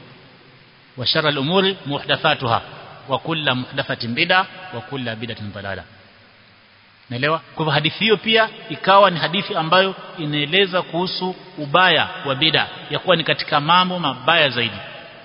wa sharra alumuri muhdathatuha wa kullu muhdathatin bid'a wa kullu bid'atin dalala Naelewa? Kwa hivyo hadithi hiyo pia ikawa ni hadithi ambayo inaeleza kuhusu ubaya wa bid'a ya kuwa ni katika mambo mabaya zaidi.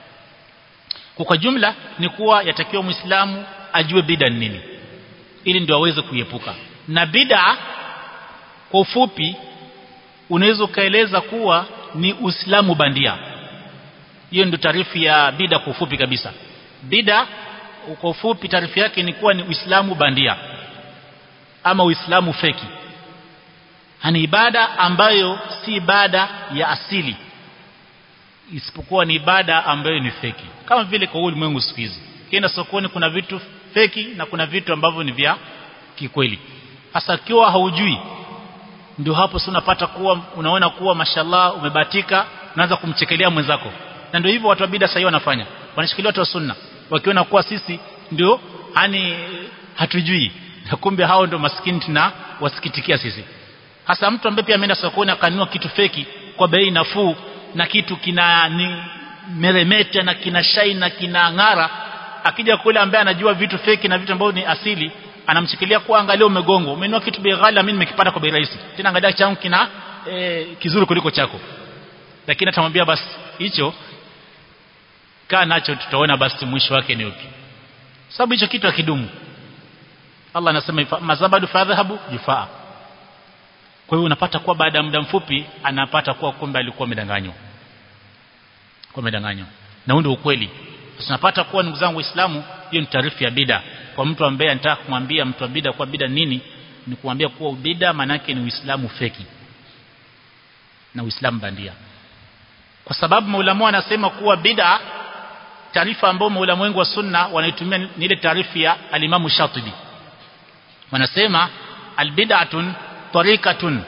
Kwa jumla ni kuwa yatakiwa Muislamu ajue bid'a ni nini ili ndio aweze kuiepuka. Na bid'a kwa ufupi unaweza ukaeleza kuwa ni Uislamu bandia. Hiyo ndio taarifu ya bid'a kwa ufupi kabisa. Bid'a kwa ufupi taarifu yake ni kuwa ni Uislamu bandia ama Uislamu feki. Hani ibada ambayo si ibada ya asili isipokuwa ni ibada ambayo ni feki. Kama vile kwa ulimwengu siku hizi. Kienda sokoni kuna vitu feki na kuna vitu ambavyo ni vya kikweli. Hasa kiwa haujui ndio hapo sasa unapata kuwa unaona kuwa mashallah umebatika unaanza kumchekelea mwenzako. Na ndio hivyo watu wa bid'a sasa wanafanya. Wanashikilia watu wa sunna wakiona kuwa sisi ndio hani hatujui na kumbe hao ndio maskini tuna wasikitikia sisi hasa mtu ambaye pia ameenda sokoni akanunua kitu feki kwa bei nafuu na kitu kina ni meremeta na kina shine na kina ng'ara akija kule ambaye anajua vitu feki na vitu ambavyo ni asili anamshikilia kwa angalia umegongo umenunua kitu bei ghali mimi nimekipata kwa bei rahisi tena angalia changu kina e, kizuri kuliko chako lakini atamwambia basi hicho kaa nacho tutaona basi mwisho wake ni upi sababu hicho kitu hakidumu Allah anasema mazabadu fadhhabu jufaa kwa hiyo unapata kuwa baada ya muda mfupi anapata kuwa kumbe alikuwa amedanganywa kwa amedanganywa na huo ndio ukweli tunapata kuwa ndugu zangu waislamu hiyo ni taarifa ya bida kwa mtu ambaye anataka kumwambia mtu wa bida kwa bida nini ni kumwambia kuwa bida maana yake ni uislamu feki na uislamu bandia kwa sababu maulama wanasema kuwa bida taarifa ambayo maulama wengi wa sunna wanaitumia ni ile taarifa ya alimamu Shatibi wanasema albid'atun tariqatun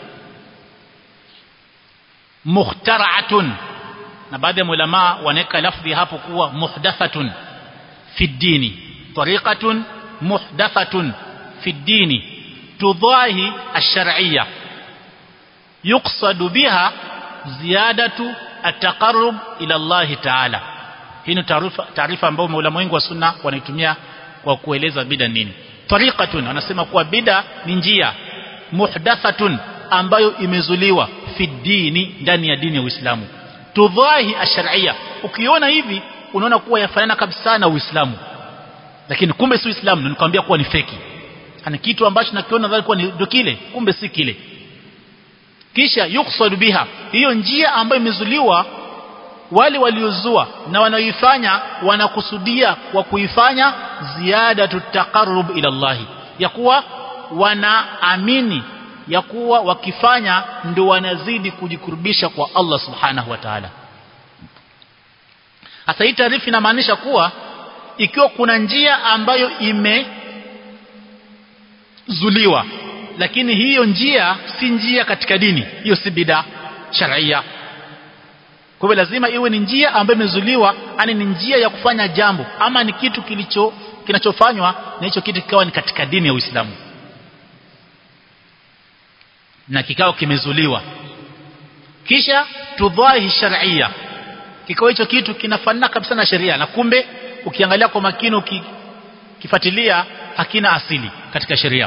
mukhtara'atun na baadhi ya ulama wanaweka lafdhi hapo kuwa muhdathatun fi dini tariqatun muhdathatun fi dini tudahi ash-shar'iyya yuqsadu biha ziyadatu at-taqarrub ila Allah ta'ala hii ni taarifa ambayo maulama wengi wa sunna wanaitumia kwa kueleza bida nini tariqatun anasema kuwa bida ni njia muhdathatun ambayo imezuliwa fi dini ndani ya dini ya Uislamu tudhahi ash-shar'iyya ukiona hivi unaona kuwa yafanana kabisa na Uislamu lakini kumbe si Uislamu nikwambia kuwa ni feki ana kitu ambacho nakiona dhali kuwa ndio kile kumbe si kile kisha yuqsadu biha hiyo njia ambayo imezuliwa wale waliozua na wanaoifanya wanakusudia kwa kuifanya ziada tutaqarrub ila Allah ya kuwa wanaamini ya kuwa wakifanya ndio wanazidi kujikurubisha kwa Allah subhanahu wa ta'ala hasa hii taarifa inamaanisha kuwa ikiwa kuna njia ambayo imezuliwa lakini hiyo njia si njia katika dini hiyo si bid'a sharia kwa hivyo lazima iwe ni njia ambayo imezuliwa ani ni njia ya kufanya jambo ama ni kitu kilicho kinachofanywa na hicho kitu kikawa ni katika dini ya Uislamu na kikao kimezuliwa kisha tudhahi sharia kikao hicho kitu kinafanana kabisa na sheria na kumbe ukiangalia kwa makini ukifuatilia hakina asili katika sheria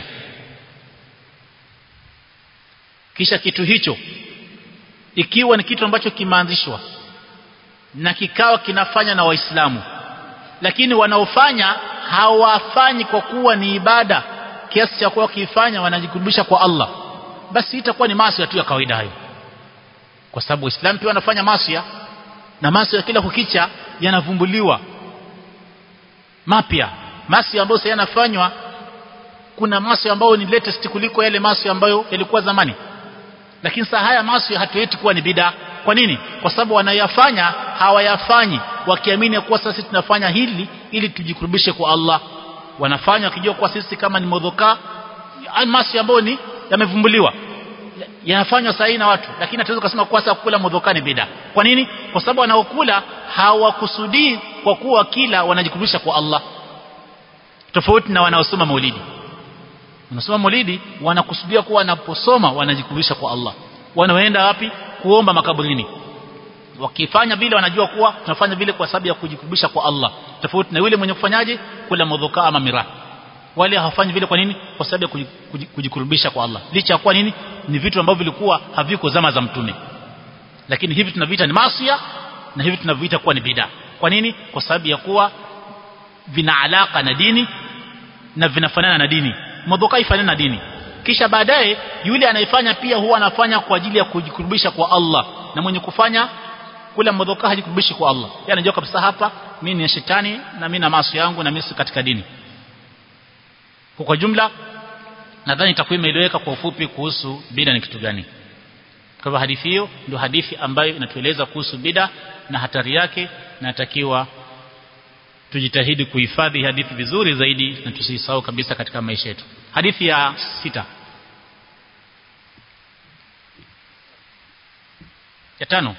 kisha kitu hicho ikiwa ni kitu ambacho kimeanzishwa na kikawa kinafanya na waislamu lakini wanaofanya hawafanyi kwa kuwa ni ibada kiasi cha kuwa wakifanya wanajikurubisha kwa Allah basi itakuwa ni maasi tu ya kawaida hayo kwa sababu waislamu pia wanafanya maasi na maasi ya kila kukicha yanavumbuliwa mapya maasi ambayo sasa yanafanywa kuna maasi ambayo ni latest kuliko yale maasi ambayo yalikuwa zamani lakini saa haya maasi hatueti kuwa ni bid'a kwa nini kwa sababu wanayafanya hawayafanyi wakiamini kuwa sasa tunafanya hili ili tujikurubishe kwa Allah wanafanya wakijua kuwa sisi kama ni modhoka maasi ambayo ni yamevumbuliwa yanafanywa sahihi na watu lakini hatuwezi kusema kuwa sasa kula modhoka ni bid'a kwa nini kwa sababu wanaokula hawakusudii kwa kuwa kila wanajikurubisha kwa Allah tofauti na wanaosoma maulidi wanasoma maulidi wanakusudia kuwa wanaposoma wanajikurubisha kwa Allah wanaenda wapi kuomba makaburini wakifanya vile wanajua kuwa tunafanya vile kwa sababu ya kujikurubisha kwa Allah tofauti na yule mwenye kufanyaje kula mudhuka ama mira wale hawafanyi vile kwa nini kwa sababu ya kujikurubisha kwa Allah licha ya kuwa nini ni vitu ambavyo vilikuwa haviko zama za mtume lakini hivi tunaviita ni maasiya na hivi tunaviita kuwa ni bid'a kwa nini kwa sababu ya kuwa vina alaka na dini na vinafanana na dini mudhuka ifanana na dini kisha baadaye yule anayefanya pia huwa anafanya kwa ajili ya kujikurubisha kwa Allah na mwenye kufanya kula mudhuka hajikurubishi kwa Allah yeye anajua kabisa hapa mimi ni shetani na mimi na maasi yangu na mimi si katika dini kwa jumla nadhani itakuwa imeeleweka kwa ufupi kuhusu bida ni kitu gani kwa hivyo hadithi hiyo ndio hadithi ambayo inatueleza kuhusu bida na hatari yake na natakiwa tujitahidi kuhifadhi hadithi vizuri zaidi na tusisahau kabisa katika maisha yetu hadithi ya sita ya tano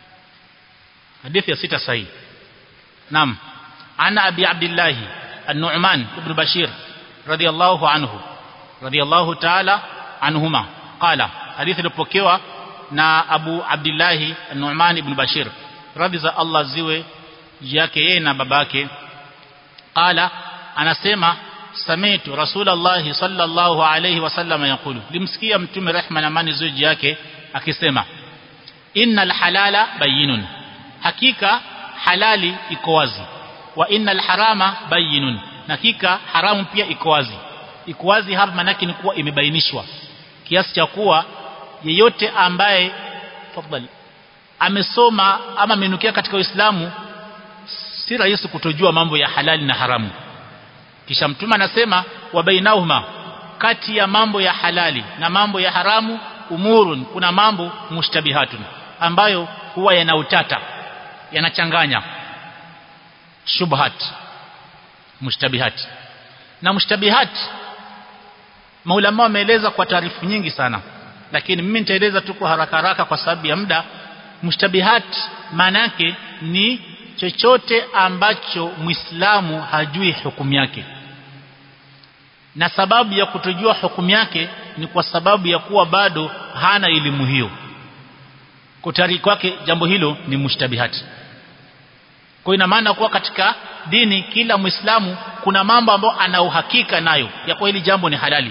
hadithi ya sita sahihi naam ana abi abdullah an-nu'man ibn bashir radiyallahu anhu radiyallahu ta'ala anhuma qala hadithi ilipokewa na abu abdullah an-nu'man ibn bashir radhi za Allah ziwe yake yeye na babake qala anasema samitu rasulullah sallallahu alayhi wasallam yakulu limsikia mtume rehma na amani zuji yake akisema innal halala bayinun hakika halali iko wazi wa innal harama bayinun hakika haramu pia iko wazi iko wazi hapa manake ni kuwa imebainishwa kiasi cha kuwa yeyote ambaye tafadhali amesoma ama amenukia katika Uislamu si rahisi kutojua mambo ya halali na haramu kisha mtume anasema wa bainahuma kati ya mambo ya halali na mambo ya haramu umurun kuna mambo mushtabihatun ambayo huwa yana utata yanachanganya shubhat mushtabihat na mushtabihat maulama wameeleza kwa taarifu nyingi sana lakini mimi nitaeleza tu kwa haraka haraka kwa sababu ya muda mushtabihat maana yake ni chochote ambacho muislamu hajui hukumu yake na sababu ya kutojua hukumu yake ni kwa sababu ya kuwa bado hana elimu hiyo kutari kwake jambo hilo ni mushtabihati kwa ina maana kuwa katika dini kila muislamu kuna mambo ambayo ana uhakika nayo ya kuwa hili jambo ni halali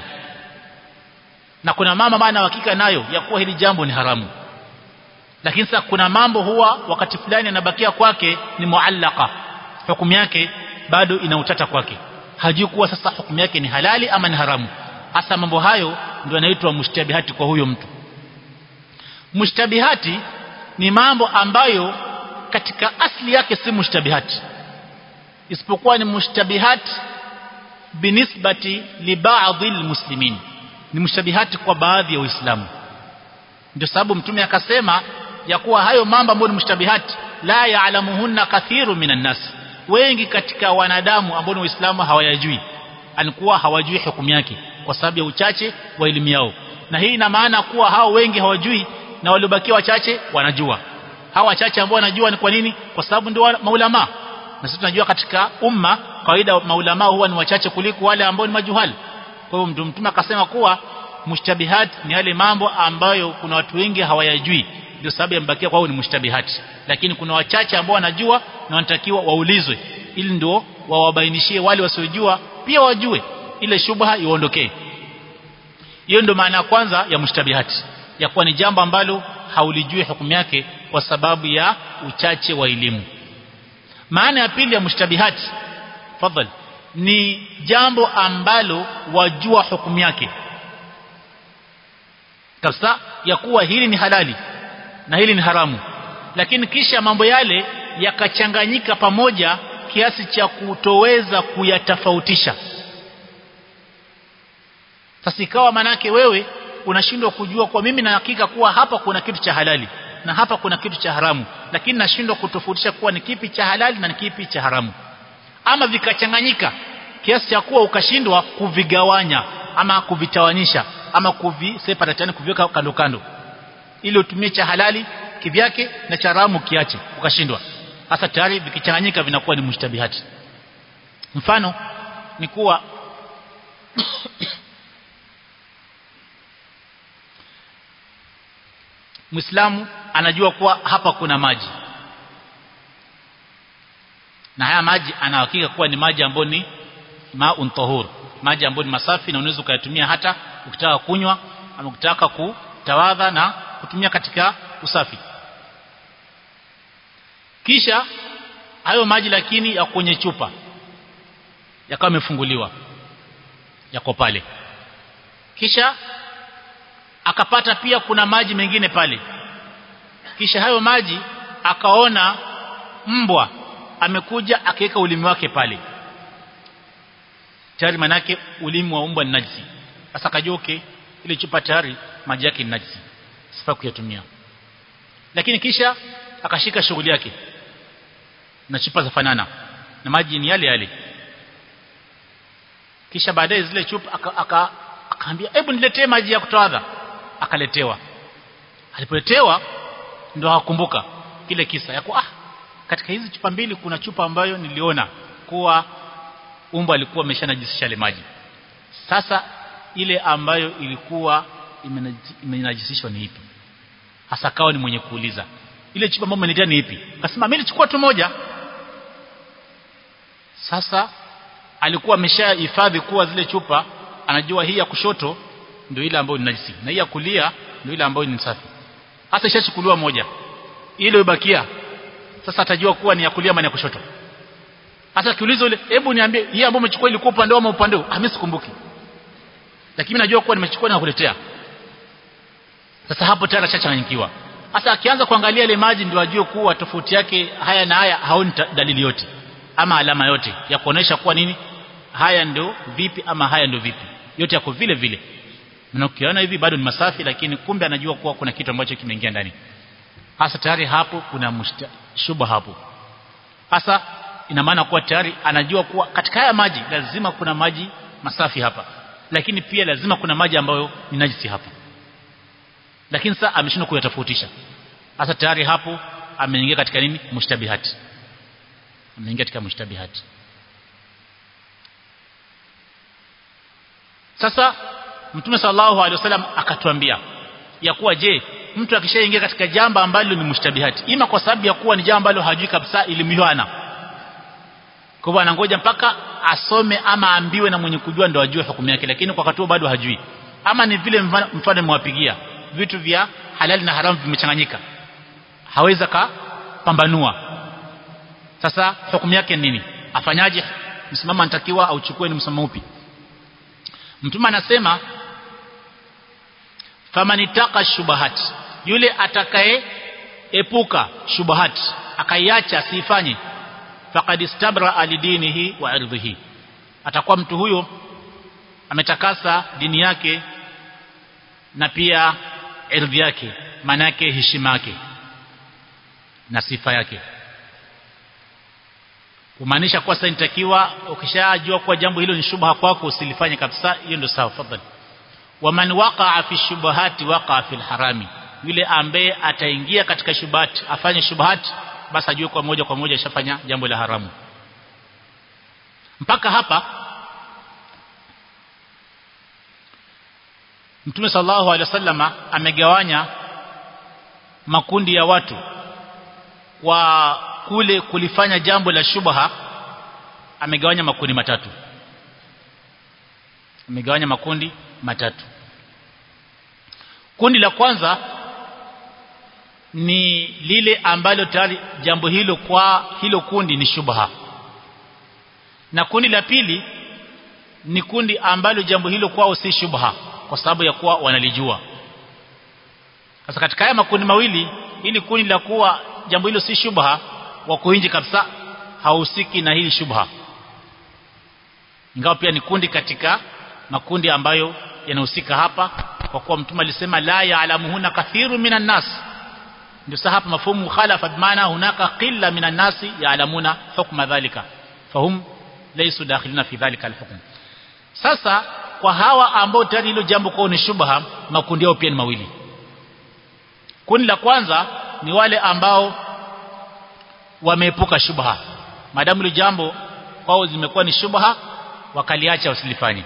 na kuna mambo ambayo ana uhakika nayo ya kuwa hili jambo ni haramu lakini sasa kuna mambo huwa wakati fulani anabakia kwake ni muallaka hukumu yake bado ina utata kwake hajui kuwa sasa hukumu yake ni halali ama ni haramu hasa mambo hayo ndio yanaitwa mushtabihati kwa huyo mtu mushtabihati ni mambo ambayo katika asli yake si mushtabihati isipokuwa ni mushtabihati binisbati li ba'dhi almuslimin ni mushtabihati kwa baadhi ya waislamu ndio sababu mtume akasema ya kuwa hayo mambo ambayo ni mushtabihati la ya'lamuhunna kathiru minan nas wengi katika wanadamu ambao ni waislamu hawayajui alikuwa hawajui hukumu yake kwa sababu ya uchache wa elimu yao na hii ina maana kuwa hao wengi hawajui na waliobakia wachache wanajua hawa wachache ambao wanajua ni kwa nini kwa sababu ndio maulama na sisi tunajua katika umma kawaida maulama huwa ni wachache kuliko wale ambao ni majuhali kwa hiyo mtume akasema kuwa mushtabihat ni yale mambo ambayo kuna watu wengi hawayajui ndio sababu yamebakia kwao ni mushtabihat lakini kuna wachache ambao wanajua na wanatakiwa waulizwe ili ndio wawabainishie wale wasiojua pia wajue ile shubha iondokee hiyo ndio maana ya kwanza ya mushtabihati ya kuwa ni jambo ambalo haulijui hukumu yake kwa sababu ya uchache wa elimu maana ya pili ya mushtabihati fadhali ni jambo ambalo wajua hukumu yake kabisa ya kuwa hili ni halali na hili ni haramu lakini kisha mambo yale yakachanganyika pamoja kiasi cha kutoweza kuyatofautisha sasa ikawa manake wewe unashindwa kujua kwa mimi na hakika kuwa hapa kuna kitu cha halali na hapa kuna kitu cha haramu lakini nashindwa kutofautisha kuwa ni kipi cha halali na ni kipi cha haramu ama vikachanganyika kiasi cha kuwa ukashindwa kuvigawanya ama kuvitawanyisha ama kuviseparate kuviweka kando kando ili utumie cha halali kivyake na cha haramu kiache ukashindwa hasa tayari vikichanganyika vinakuwa ni mushtabihati mfano ni kuwa Muislamu anajua kuwa hapa kuna maji na haya maji anahakika kuwa ni maji ambayo ni maun tahur maji ambayo ni masafi na unaweza kuyatumia hata ukitaka kunywa ama ukitaka kutawadha na kutumia katika usafi kisha hayo maji lakini ya kwenye chupa yakawa yamefunguliwa yako pale kisha akapata pia kuna maji mengine pale kisha hayo maji akaona mbwa amekuja akaweka ulimi wake pale tayari manake ulimi wa mbwa ni najisi sasa akajua okay ile chupa tayari maji yake ni najisi sifaa kuyatumia lakini kisha akashika shughuli yake na chupa za fanana na maji ni yale yale kisha baadaye zile chupa aka akaambia hebu niletee maji ya kutoadha akaletewa alipoletewa ndo hakumbuka kile kisa ya kuwa ah katika hizi chupa mbili kuna chupa ambayo niliona kuwa umbo alikuwa ameshanajisisha ile maji sasa ile ambayo ilikuwa imenajisishwa ni ipi hasa kawa ni mwenye kuuliza ile chupa ambayo umeniletea ni ipi akasema mimi nilichukua tu moja sasa alikuwa ameshahifadhi kuwa zile chupa anajua hii ya kushoto ndio ile ambayo ni najisi na hii ya kulia ndio ile ambayo ni safi hasa ishachukuliwa moja ile ibakia sasa atajua kuwa ni ya kulia ama ya kushoto hasa kiulizo ile hebu niambie hii ambayo umechukua ilikuwa upande ama upande ah mimi sikumbuki lakini najua kuwa nimechukua na kukuletea sasa hapo tayari ashachanganyikiwa sasa akianza kuangalia ile maji ndio ajue kuwa tofauti yake haya na haya haoni dalili yote ama alama yote ya kuonesha kuwa nini haya ndio vipi ama haya ndio vipi yote yako vile vile na ukiona hivi bado ni masafi lakini kumbe anajua kuwa kuna kitu ambacho kimeingia ndani hasa tayari hapo kuna shubha hapo hasa ina maana kuwa tayari anajua kuwa katika haya maji lazima kuna maji masafi hapa lakini pia lazima kuna maji ambayo ni najisi hapa lakini sasa ameshindwa kuyatofautisha hasa tayari hapo ameingia katika nini mushtabihati ameingia katika mushtabihati sasa mtume sallallahu alaihi wasallam akatuambia ya kuwa je mtu akishaingia katika jambo ambalo ni mushtabihati ima kwa sababu ya kuwa ni jambo ambalo hajui kabisa elimu hiyo ana kwa hivyo anangoja mpaka asome ama ambiwe na mwenye kujua ndo ajue hukumu yake lakini kwa wakati bado hajui ama ni vile mfano nimewapigia vitu vya halali na haramu vimechanganyika haweza kapambanua sasa hukumu yake nini afanyaje msimamo anatakiwa auchukue ni msimamo upi mtume anasema famanitaka shubahat yule atakaye epuka shubahat akaiacha asifanye faqad istabra alidinihi wa irdhihi atakuwa mtu huyo ametakasa dini yake na pia ardhi yake maana yake heshima yake na sifa yake kumaanisha kwa sasa inatakiwa ukishajua kuwa jambo hilo ni shubha kwako usilifanye kabisa hiyo ndio sawa fadhali waman waqa'a fi shubahati waqa'a fil harami yule ambaye ataingia katika shubahati afanye shubahati basi ajue kwa moja kwa moja ashafanya jambo la haramu mpaka hapa Mtume sallallahu alaihi wasallama amegawanya makundi ya watu kwa kule kulifanya jambo la shubha amegawanya makundi matatu amegawanya makundi matatu kundi la kwanza ni lile ambalo tayari jambo hilo kwa hilo kundi ni shubha na kundi la pili ni kundi ambalo jambo hilo kwao si shubha kwa sababu ya kuwa wanalijua sasa katika haya makundi mawili ili kundi la kuwa jambo hilo si shubha wako nje kabisa hahusiki na hili shubha ingawa pia ni kundi katika makundi ambayo yanahusika hapa kwa kuwa mtume alisema la ya'lamuhuna kathiru minan nas ndio sasa hapa mafumu mukhalafa bimaana hunaka qilla minan nasi ya'lamuna hukma dhalika fahum laysu dakhilina fi dhalika alhukm sasa kwa hawa ambao tayari hilo jambo kwao ni shubha makundi yao pia ni mawili kundi la kwanza ni wale ambao wameepuka shubha maadamu hilo jambo kwao zimekuwa ni shubha wakaliacha wasilifanye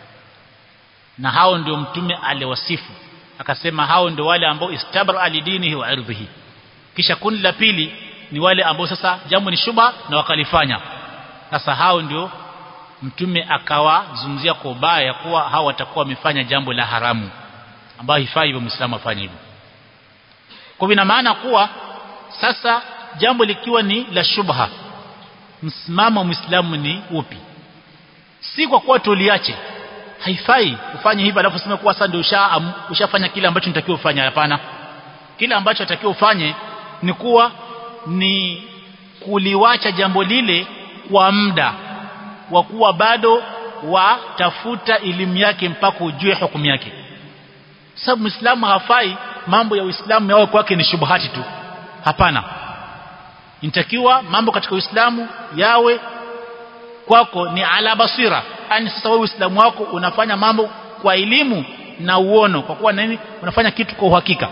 na hao ndio mtume aliwasifu akasema hao ndio wale ambao istabra alidinihi wa ardhihi kisha kundi la pili ni wale ambao sasa jambo ni shubha na wakalifanya sasa hao ndio mtume akawazungumzia kwa ubaya kuwa hao watakuwa wamefanya jambo la haramu ambayo hifai hivyo muislamu afanye hivyo kwa ina maana kuwa sasa jambo likiwa ni la shubha msimamo wa muislamu ni upi si kwa kuwa tuliache haifai ufanye hivyo alafu useme kuwa sasa ndio usha, ushafanya kile ambacho unatakiwa ufanye hapana kile ambacho unatakiwa ufanye ni kuwa ni kuliwacha jambo lile kwa muda wa kuwa bado watafuta elimu yake mpaka ujue hukumu yake sababu muislamu hafai mambo ya uislamu yawe kwake ni shubuhati tu hapana inatakiwa mambo katika uislamu yawe kwako ni ala basira yani sasa wewe uislamu wako unafanya mambo kwa elimu na uono kwa kuwa nini unafanya kitu kwa uhakika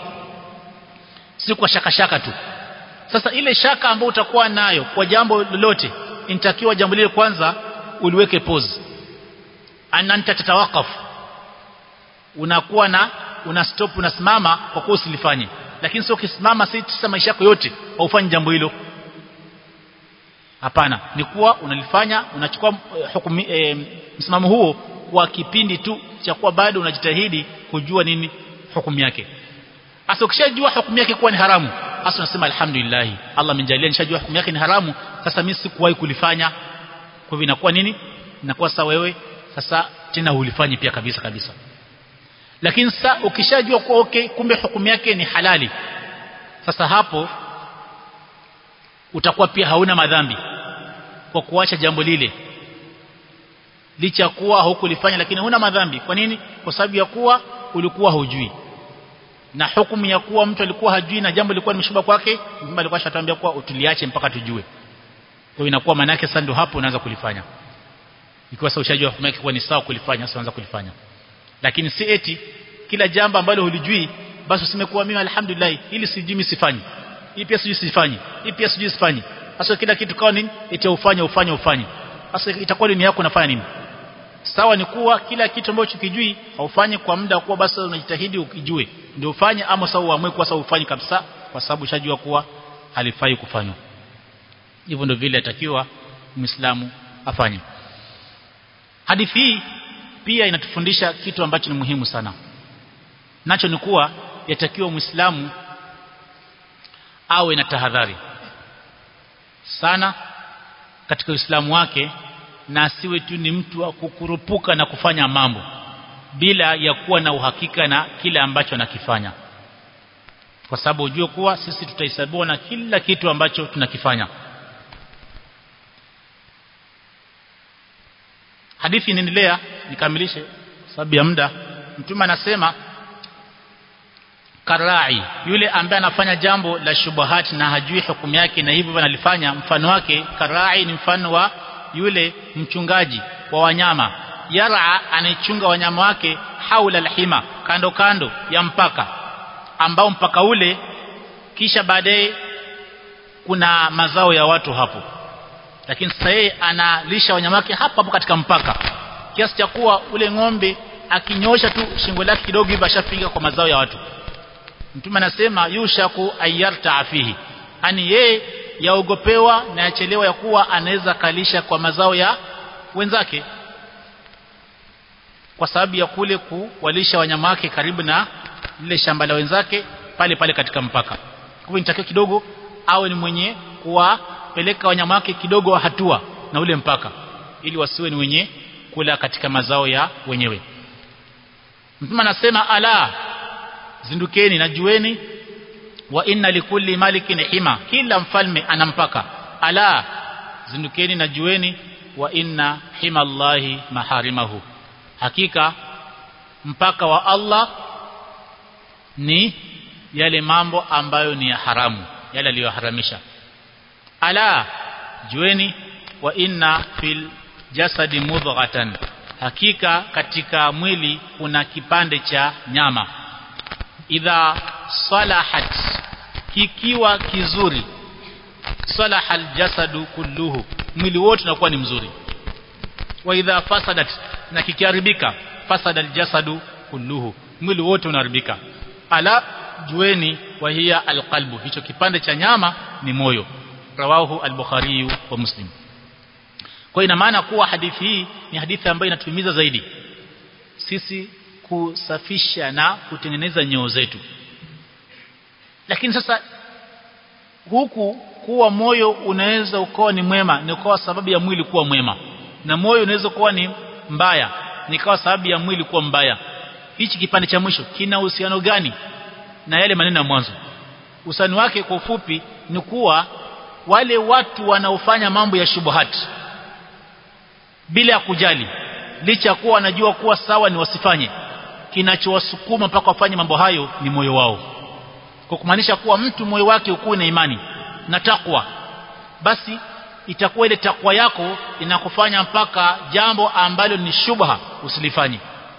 si kwa shaka shaka tu sasa ile shaka ambayo utakuwa nayo kwa jambo lolote inatakiwa jambo lile kwanza uliweke pause ananta tatawakaf unakuwa na una stop unasimama kwa kuwa usilifanye lakini sio ukisimama si tisa maisha yako yote haufanyi jambo hilo hapana ni kuwa unalifanya unachukua uh, hukumu e, msimamo huo kwa kipindi tu cha kuwa bado unajitahidi kujua nini hukumu yake hasa ukishajua hukumu yake kuwa ni haramu hasa unasema alhamdulillah Allah amenijalia nishajua hukumu yake ni haramu sasa mimi sikuwahi kulifanya kwa hivyo inakuwa nini inakuwa sasa wewe sasa tena hulifanyi pia kabisa kabisa lakini sasa ukishajua kuwa okay kumbe hukumu yake ni halali sasa hapo utakuwa pia hauna madhambi kwa kuacha jambo lile licha kuwa hukulifanya lakini huna madhambi kwa nini kwa sababu ya kuwa ulikuwa hujui na hukumu ya kuwa mtu alikuwa hajui na jambo lilikuwa limeshuba kwake mtume alikuwa ashatambia kuwa utuliache mpaka tujue kwa inakuwa maana yake sasa ndio hapo unaanza kulifanya ikiwa sasa ushajua hukumu yake kuwa ni sawa kulifanya sasa unaanza kulifanya lakini si eti kila jambo ambalo hulijui basi useme kuwa mimi alhamdulillah ili sijui mimi sifanyi hii pia sijui sifanyi hii pia sijui sifanyi sasa kila kitu kwa nini eti ufanye ufanye ufanye sasa itakuwa ni yako unafanya nini sawa ni kuwa kila kitu ambacho kijui haufanye kwa muda kuwa basi unajitahidi ukijue ndio ufanye ama sawa uamue kwa sababu ufanye kabisa kwa sababu ushajua kuwa halifai kufanywa hivyo ndio vile atakiwa muislamu afanye hadithi hii pia inatufundisha kitu ambacho ni muhimu sana nacho ni kuwa yatakiwa muislamu awe na tahadhari sana katika uislamu wake na asiwe tu ni mtu wa kukurupuka na kufanya mambo bila ya kuwa na uhakika na kile ambacho anakifanya kwa sababu ujue kuwa sisi tutahesabiwa na kila kitu ambacho tunakifanya hadithi inaendelea nikamilishe sababu ya muda mtume anasema karai yule ambaye anafanya jambo la shubuhati na hajui hukumu yake na hivyo analifanya mfano wake karai ni mfano wa yule mchungaji wa wanyama yara anaichunga wanyama wake haula alhima kando kando ya mpaka ambao mpaka ule kisha baadaye kuna mazao ya watu hapo lakini sasa yeye analisha wanyama wake hapo hapo katika mpaka kiasi cha kuwa ule ng'ombe akinyosha tu shingo lake kidogo hivi ashapiga kwa mazao ya watu mtume anasema yushaku ayarta fihi ani yeye yaogopewa na yachelewa ya kuwa anaweza kalisha kwa mazao ya wenzake kwa sababu ya kule kuwalisha wanyama wake karibu na lile shamba la wenzake pale pale katika mpaka kwa hivyo nitakiwa kidogo awe ni mwenye kuwapeleka wanyama wake kidogo wa hatua na ule mpaka ili wasiwe ni wenye kula katika mazao ya wenyewe mtume anasema ala zindukeni na jueni wa inna likulli malikin hima kila mfalme ana mpaka ala zindukeni na jueni wa inna hima Allahi maharimahu hakika mpaka wa Allah ni yale mambo ambayo ni ya haramu yale aliyoharamisha ala jueni wa inna fil jasadi mudghatan hakika katika mwili kuna kipande cha nyama idha salahat kikiwa kizuri salaha aljasadu kulluhu mwili wote unakuwa ni mzuri wa idha fasadat na kikiharibika fasada aljasadu kulluhu mwili wote unaharibika ala jueni wa hiya alqalbu hicho kipande cha nyama ni moyo rawahu al-bukhari wa muslim kwa ina maana kuwa hadithi hii ni hadithi ambayo inatuhimiza zaidi sisi kusafisha na kutengeneza nyoo zetu lakini sasa huku kuwa moyo unaweza ukawa ni mwema ni kwa sababu ya mwili kuwa mwema na moyo unaweza kuwa ni mbaya ni kwa sababu ya mwili kuwa mbaya hichi kipande cha mwisho kina uhusiano gani na yale maneno ya mwanzo usani wake kwa ufupi ni kuwa wale watu wanaofanya mambo ya shubuhati bila ya kujali licha ya kuwa wanajua kuwa sawa ni wasifanye kinachowasukuma mpaka wafanye mambo hayo ni moyo wao kwa kumaanisha kuwa mtu moyo wake ukuwe na imani na takwa basi itakuwa ile takwa yako inakufanya mpaka jambo ambalo ni shubha usilifanye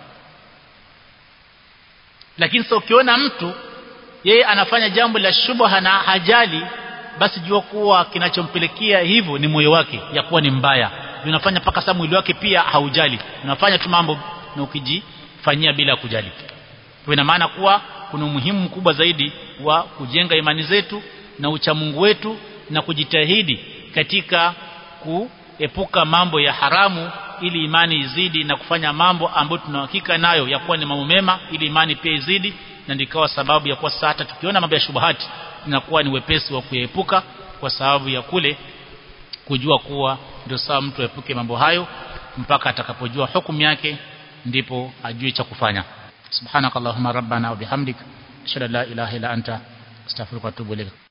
lakini sasa ukiona mtu yeye anafanya jambo la shubha na hajali basi jua kuwa kinachompelekea hivyo ni moyo wake ya kuwa ni mbaya unafanya mpaka saa mwili wake pia haujali unafanya tu mambo na ukijifanyia bila kujali kwa ina maana kuwa kuna umuhimu mkubwa zaidi wa kujenga imani zetu na uchamungu wetu na kujitahidi katika kuepuka mambo ya haramu ili imani izidi na kufanya mambo ambayo tunahakika nayo ya kuwa ni mambo mema ili imani pia izidi na ndikawa sababu ya kuwa sasa hata tukiona mambo ya shubahati inakuwa ni wepesi wa kuepuka kwa sababu ya kule kujua kuwa ndio sawa mtu aepuke mambo hayo mpaka atakapojua hukumu yake ndipo ajue cha kufanya subhanakallahumma rabbana wa bihamdik ashhadu an la ilaha illa anta astaghfiruka wa atubu ilaik